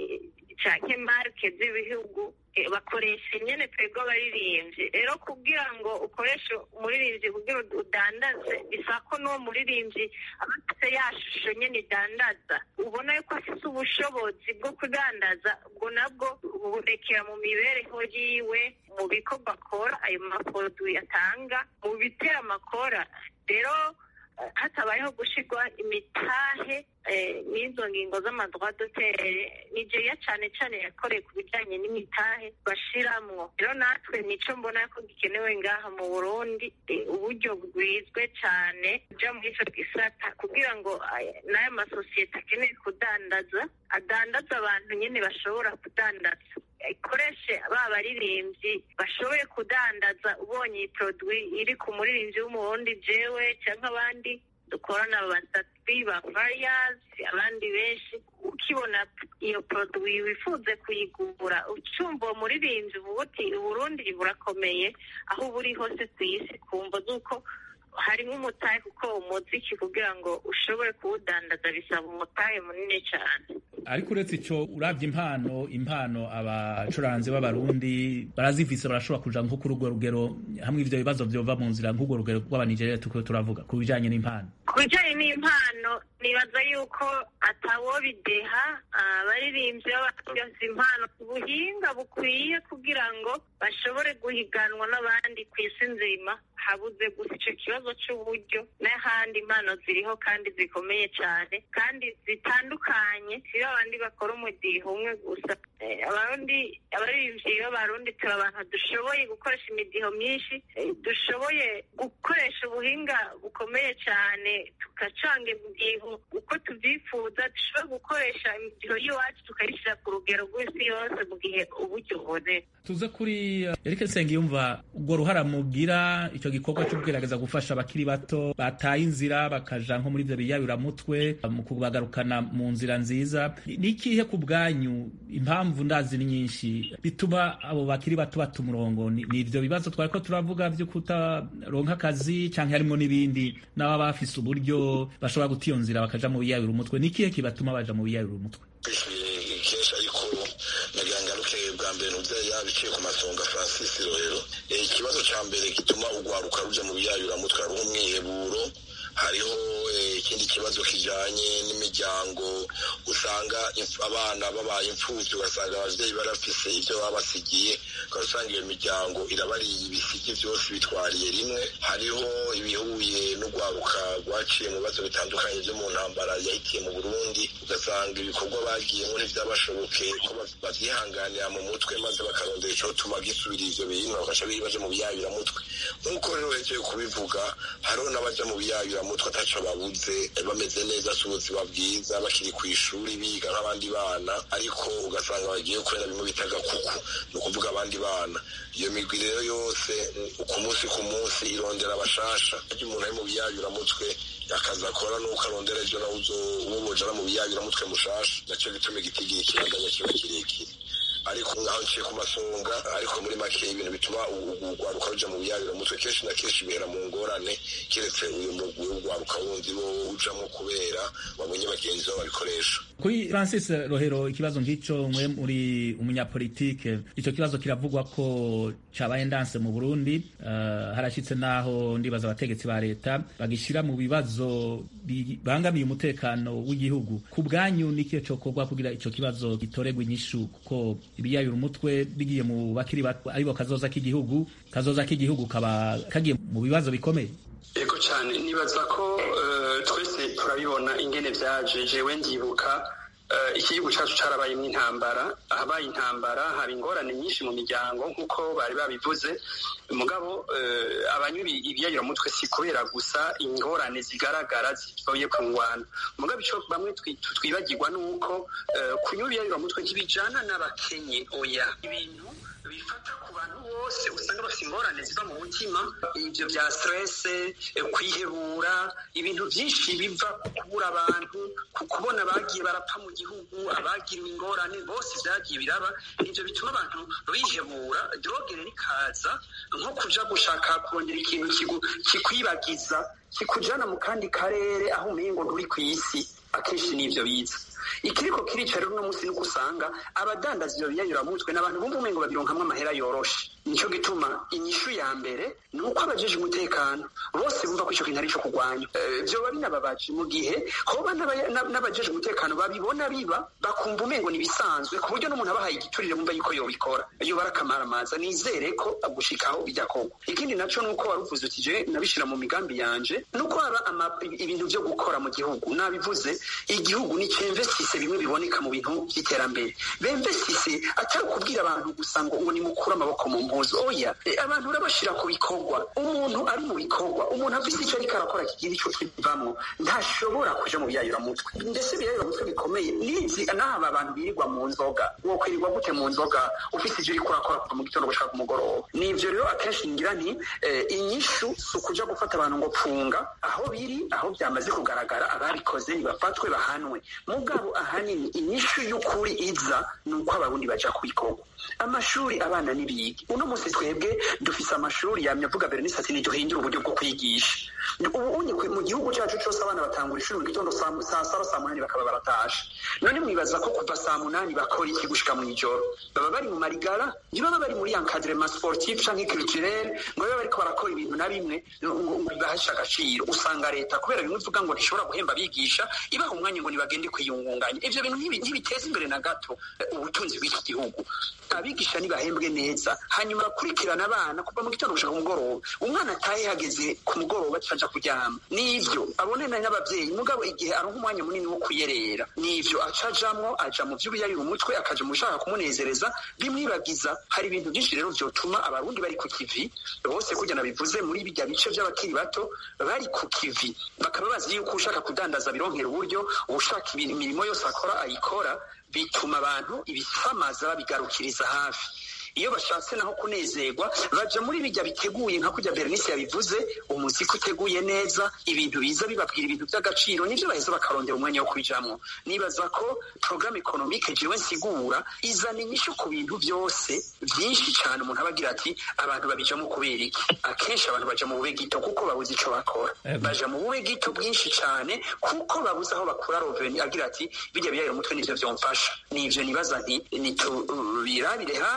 cyangwa marike z'ibihugu bakoresha nyine twebwe abaririmbyi rero kugira ngo ukoreshe umuririmbyi kugira udandaze bisaba ko n'uwo muririmbyi aba afite ya shusho nyine idandaza ubona yuko afite ubushobozi bwo kudandaza ubwo nabwo bubonekera mu mibereho yiwe mu bikorwa akora ayo maproduwi atanga mu bitera amakora rero hatabayeho gushyirwa imitahe n'izo ngingo z'amadwadotere nigeria cyane cyane yakoreye ku bijyanye n'imitahe bashiramwo rero natwe nico mbona ko gikenewe ngaha mu burundi uburyo bwizwe cyane uja muri ico gisata kugira ngo n'ayo masosiyete akeneye kudandaza adandaza abantu nyine bashobora kudandaza ikoreshe ba baririmbyi bashoboye kudandaza ubonye iyi produwi iri ku muririmbyi w'umurundi jewe cyangwa abandi dukorana batatu ba variyazi abandi benshi ukibona iyo produwi wifuze kuyigura ucumva uwo muririmbyi uvuga uti uburundi burakomeye aho uba uri hose ku isi kumva z'uko harimo umutahe kuko umuziki kugira ngo ushobore kuwudandaza bisaba umutahe munini cyane ariko uretse icyo urabye impano impano abacuranzi b'abarundi barazifise barashobora kuja nko kuri urwo rugero hamwe ivyo bibazo vyova mu nzira nk'urwo rugero rw'abanigeria turiko turavuga ku bijanye n'impano ku bijanye n'impano nibaza yuko atawobideha abaririmbyi b'abakoze impano ubuhinga bukwiye kugira ngo bashobore guhiganwa n'abandi ku isi nzima habuze gusa icyo kibazo cy'uburyo n'ahandi impano ziriho kandi zikomeye cyane kandi zitandukanye si abandi bakora umudiho umwe gusa abarundi abaririmbyi b'abarundi turi abantu dushoboye gukoresha imidiho myinshi dushoboye gukoresha ubuhinga bukomeye cyane tugacanga imidiho uko tubyifuza dushobora gukoresha imidiho y'iwacu tukayishyira ku rugero rw'isi yose mu gihe uburyo buboneka tuze kuri Eric Nsengiyumva urwo ruhara mugira icyo gikorwa cyo kugerageza gufasha abakiri bato bataye inzira bakaja nko muri ibyo biyayuramutwe mu kubagarukana mu nzira nziza ni ikihe ku bwanyu impamvu ndazi ni nyinshi bituma abo bakiri bato bata umurongo ni ibyo bibazo twari ko turavuga byo kutaronka akazi cyangwa harimo n'ibindi n'ababa bafise uburyo bashobora guta iyo nzira bakaja mu biyayura umutwe ni ikihe kibatuma baja mu biyayura umutwe kenshi ariko nagira ngaruke bwa mbere ntuzere yabiciye ku masonga francis rohero ikibazo cya mbere gituma urwaruka ruja mu biyayuramutwe hariho umwiheburo hariho ikindi kibazo kijanye n'imiryango usanga abana babaye imfuvyi ugasanga abavyeyi barafise ivyo baba basigiye ukaba usanga iyo miryango irabariye ibisigi vyose bitwariye rimwe hariho ibihuye n'urwaruka rwaciye mu bibazo bitandukanye vyo mu ntambara yahitiye mu burundi ugasanga ibikorwa bagiyemo ntivyabashoboke ko bavyihanganira mu mutwe maze bakarondera icotuma gisubira ivyo bintu bagaca baja mu biyayuramutwe nk'uko rero hejeye kubivuga hariho n'abaja mu biyayuramutwe ataco babuze bameze neza si ubuzima bwiza bakiri ku ishuri biga nk'abandi bana ariko ugasanga bagiye kubera bimwe bita gakuku ni ukuvuga abandi bana iyo migwi rero yose ku munsi ku munsi irondera abashasha iyo umuntu ari mu biyayuramutwe akazi akora nuko arondera ejo nawe uzobojana mu biyayuramutwe mushasha naco gituma igitigiri kirandanya kiba kirekire ariko ngaho nciye ku masonga ariko muri make ibintu bituma urwaruka ruja mu biyayuramutwe kenshi na kenshi bihera mu ngorane keretse uyu mugwi w'urwaruka wundi wo ujamwo kubera wabonye bagenzi babo babikoresha kuri francis rohero ikibazo nk'ico mwe muri umunyapolitike ico kibazo kiravugwa ko cabaye ndanse mu burundi uh, harashitse naho ndibaza abategetsi ba leta bagishira mu bibazo bibangamiye umutekano w'igihugu ku bwanyu nikiyo cokorwa kugira ico kibazo gitoregwa inyishu kuko ibiyayura umutwe bigiye mu bakiri bato aribo kazoza k'igihugu kazoza k'igihugu kaba kagiye mu bibazo bikomeye ego cyane nibaza ko uh, twese turabibona ingene vyaje jewe ndibuka uh, iki gihugu cacu carabayemwo intambara ahabaye intambara haba ingorane nyinshi mu miryango nk'uko bari babivuze mugabo uh, abanywa ibiyayuramutwe si kubera gusa ingorane zigaragara zivuye ku ngwano mugabo ico bamwe twibagirwa nuko kunywa ibiyayuramutwe ntibijana n'abakenye oya ibintu bifata ku bantu bose usanga bafite ingorane ziva mu mutima ibyo bya stress kwihebura ibintu byinshi biva ku kubura abantu ku kubona abagiye barapfa mu gihugu abagiriwe ingorane bose byagiye biraba ibyo bituma abantu bihebura drogere rikaza nko kuja gushaka kurondera ikintu kikwibagiza kikujana mu kandi karere aho umengo nturi ku isi akenshi nivyo biza ikiriko kirica rero uno munsi nuko usanga abadandaza ivyo biyayuramutwe n'abantu bumva umengo babironkamwo amahera yoroshe nico gituma inyishu ya mbere ni uko abajeje umutekano bose bumva ko ico kintu ari ico kurwanya vyoba binababaje mu gihe hoba n'abajeje umutekano babibona biba bakumva umengo nibisanzwe ku buryo n'umuntu abahaye igiturire bumva yuko yobikora yoba ari akamaramaza nizere ko gushikaho bidakorwa ikindi naco nuko waruvuze uti je nabishira mu migambi yanje nuko haba ibintu vyo gukora mu gihugu nabivuze igihugu ni cemvesise bimwe biboneka mu bintu by'iterambere bemvesise atari kubwira abantu gusa ngo ngo nimukure amaboko mu mpuzu oya abantu urabashira ku bikorwa umuntu ari mu bikorwa umuntu afise icyo ariko arakora kigira ico kivamwo ntashobora kuja mu biyayuramutwe ndetse ibiyayuramutwe bikomeye nizi n'aba abantu birirwa mu nzoga wokwirirwa gute mu nzoga ufise ivyo uriko urakora kuva mu gitondo gushaka ku mugoroba nivyo rero akenshi ngira nti inyishu si ukuja gufata abantu ngo pfunga aho biri aho byamaze kugaragara ababikoze nibafatwe bahanwe mugabo ahanini inyishu y'ukuri iza ni uko abarundi baja ku bikorwa amashuri abana n'ibigi uno munsi twebwe dufise amashuri yamye avuga berenice ati niduhindure uburyo bwo kwigisha ubu unye mu gihugu cyacu cyose abana batangura ishuri mu gitondo saa saba saa munani bakaba baratashe none mwibaza ko kuva saa munani bakora iki gushika mu ijoro baba bari mu marigara ntibaba bari muri encadrement sportif canke culturel ngo babe bariko barakora ibintu na bimwe ngo bibahesha agaciro usanga leta kubera bimwe ivuga ngo ntishobora guhemba abigisha ibaha umwanya ngo nibagende kwiyungunganya ivyo bintu ntibiteza imbere na gato ubutunzi bw'iki gihugu abigisha ntibahembwe neza hanyuma bakurikirana abana kuva mu gitondo gushaka umugoroba umwana ataye hageze ku mugoroba caja kuryama nivyo abonana n'abavyeyi mugabo igihe aronka umwanya munini wo kuyerera nivyo acajamwo aja mu vy'ubuyayura umutwe akaja mu bishaka kumunezereza bimwibagiza hari ibintu vyinshi rero vyotuma abarundi bari ku kivi bose kurya nabivuze muri bijya bice vy'abakiri bato bari ku kivi bakaba bazi yuko ushaka kudandaza bironkera uburyo ushaka imirimo yose akora ayikora bituma abantu ibisamaza babigarukiriza hafi iyo bashatse naho kunezerwa baja muri bijya biteguye nka kurya Bernice yabivuze umuziki uteguye neza ibintu biza bibabwira ibintu by'agaciro nivyo baheza bakarondera umwanya wo kubijamwo nibaza ko programme economique jewe nsigura izana inyishu ku bintu byose byinshi cyane umuntu abagira ati abantu babijamo kubera iki akenshi abantu baja mu bube gito kuko babuze ico bakora baja mu bube gito bwinshi cyane kuko babuze aho bakura roveni agira ati bijya biyayira umutwe nivyo vyomfasha nivyo nibaza nti nitubirabire hafi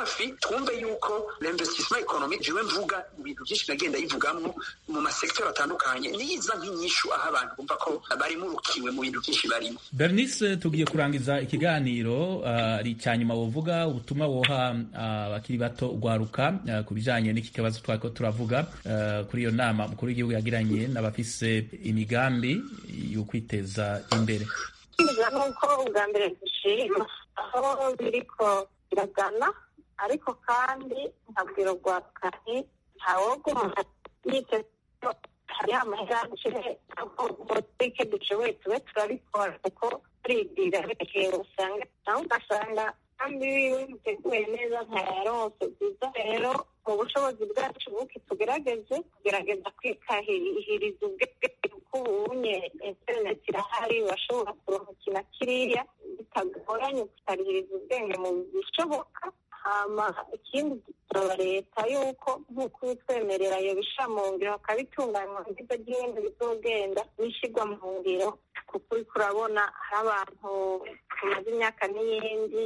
twumve yuko l'investissement économique jewe mvuga ibintu byinshi nagenda yivugamwo mu masektori atandukanye niyiza nk'inyishu aho abantu bumva ko barimurukiwe mu bintu byinshi barimo bernice tugiye kurangiza ikiganiro ari uh, cya nyuma wovuga ubutumwa woha abakiri uh, bato ugwaruka uh, ku bijanye n'iki kibazo twariko turavuga uh, kuri iyo nama mukuru w'igihugu yagiranye n'abafise imigambi yo kwiteza imbere kwiga nuko ubwa mbere dushima aho biriko biragana ariko kandi nkabwira urwaruka nti ntawoguma yiteze hariho amahera dushyire politike dushoboye tube turabikora kuko turibwira rekeye usanga nawe ugasanga kandi wiwe biteguye neza ntayaronse byiza rero mu bushobozi bwacu buke tugerageze kugerageza kwikahiriza ubwenge kuko ubunye interineti irahari urashobora kuronka ikintu kiriya bitagoranye tukarihiriza ubwenge mu bishoboka hama ikindi gisaba leta yuko nk'uko ibitwemerera iyo bisha mu ngiro bakabitunganywa nziza ry'ibindi bizogenda bishyirwa mu ngiro kuko uriko urabona hari abantu tumaze imyaka n'iyindi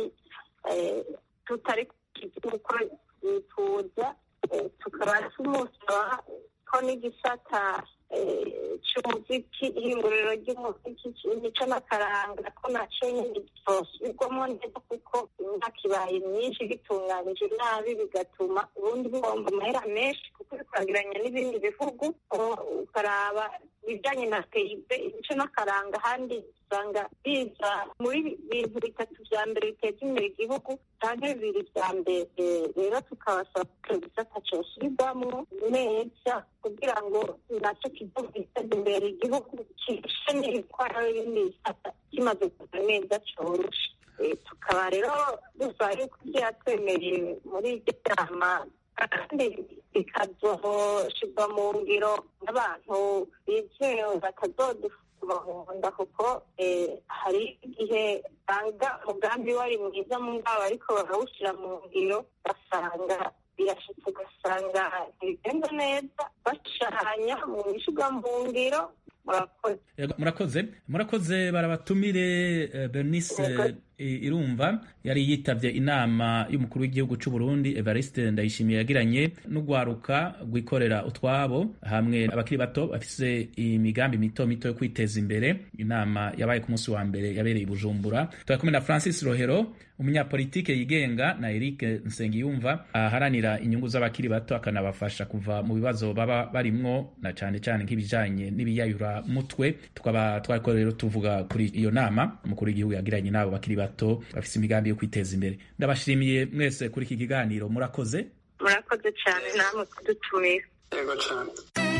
tutari uko bifuza tukaba tumusaba ko n'igisata cy'umuziki ihinguriro ry'umuziki imico n'akaranga ko nacyo nyine gisubirwamo neza kuko imyaka ibaye myinshi gitunganije nabi bigatuma ubundi bihomba amahera menshi kuko bikwagiranya n'ibindi bihugu ukaraba ibijyanye na peyibe imico n'akaranga ahandi usanga biza muri bintu bitatu bya mbere biteza imbere igihugu cyangwa bibiri bya mbere rero tukabasaba ko igisata cyosubirwamo neza kugira ngo nacyo kigihugu giteza imbere igihugu kirushe n'ibitwara n'ibindi bisata kimaze kuza neza cyoroshe tukaba rero dusaba yuko byatwemereye muri iryo nama kandi bikazoshyirwa mu ngiro n'abantu bizewe batazodufumahunda kuko hari igihe usanga umugambi wari mwiza mu ngabo ariko barawushyira mu ngiro ugasanga birashitse ugasanga ntibigenda neza bashanya mu bishyirwa mu ngiro murakoze murakoze barabatumire bernice irumva yari yitabye inama y'umukuru w'igihugu cy'u Burundi Evariste Ndayishimiye yagiranye n'ugwaruka rwikorera utwabo hamwe abakiri bato bafise imigambi mito mito yo kwiteza imbere inama yabaye ku munsi wa mbere yabereye i Bujumbura turi kumwe na Francis Rohero umunyapolitike yigenga na Eric Nsengiyumva aharanira inyungu z'abakiri bato akanabafasha kuva mu bibazo baba barimwo na cyane cyane nk'ibijanye n'ibiyayura mutwe tukaba twariko rero tuvuga kuri iyo nama umukuru w'igihugu yagiranye n'abo bakiri bato bafise imigambi yo kwiteza imbere ndabashimiye mwese kuri iki kiganiro murakoze murakoze cyane namwe kudutumira yego cyane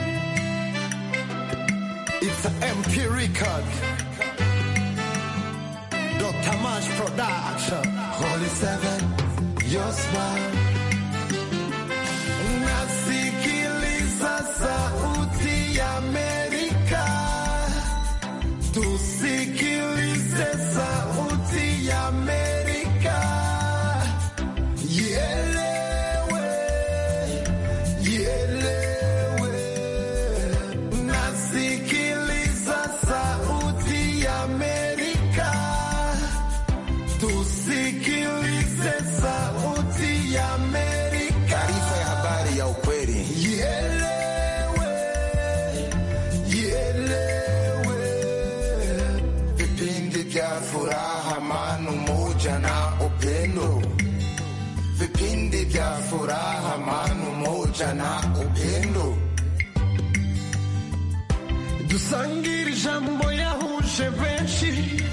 It's an MP record. Dr. Mash Production. Holy Seven, your smile. Nasikiliza sauti ya Amerika. Tusikilize sauti ya Amerika. Ielewe, ielewe. Nasikiliza sauti ya Amerika. Tusikilize sauti ya Amerika. Taarifa ya habari ya ukweli. Ielewe, ielewe. Vipindi vya furaha, amani, umoja na upendo. Vipindi vya furaha, amani, umoja na upendo. dusangire ijambo yahuje benshi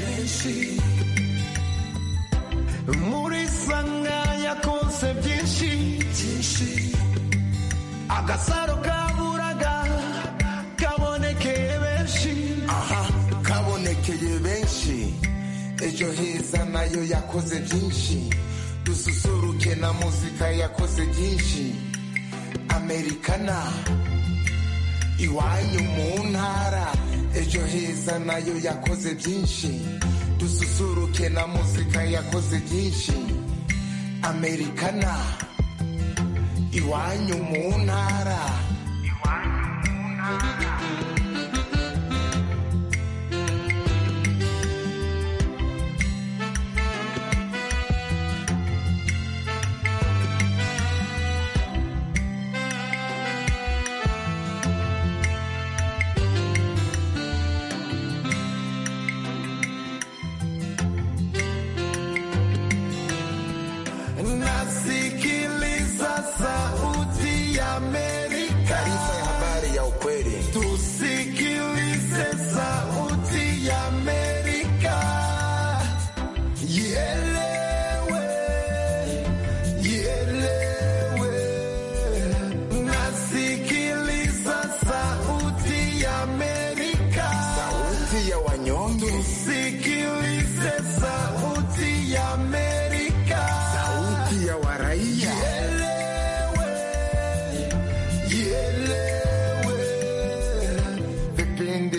muri sanga yakonse byinshi agasaro kaburaga kabonekeye benshi aha kabonekeye benshi ejo heza nayo yakoze byinshi dususuruke na muzika yakoze byinshi amerikana iwanyu mu ntara ejo heza nayo yakoze byinshi dususuruke na muzika yakoze byinshi amerikana iwanyu mu ntara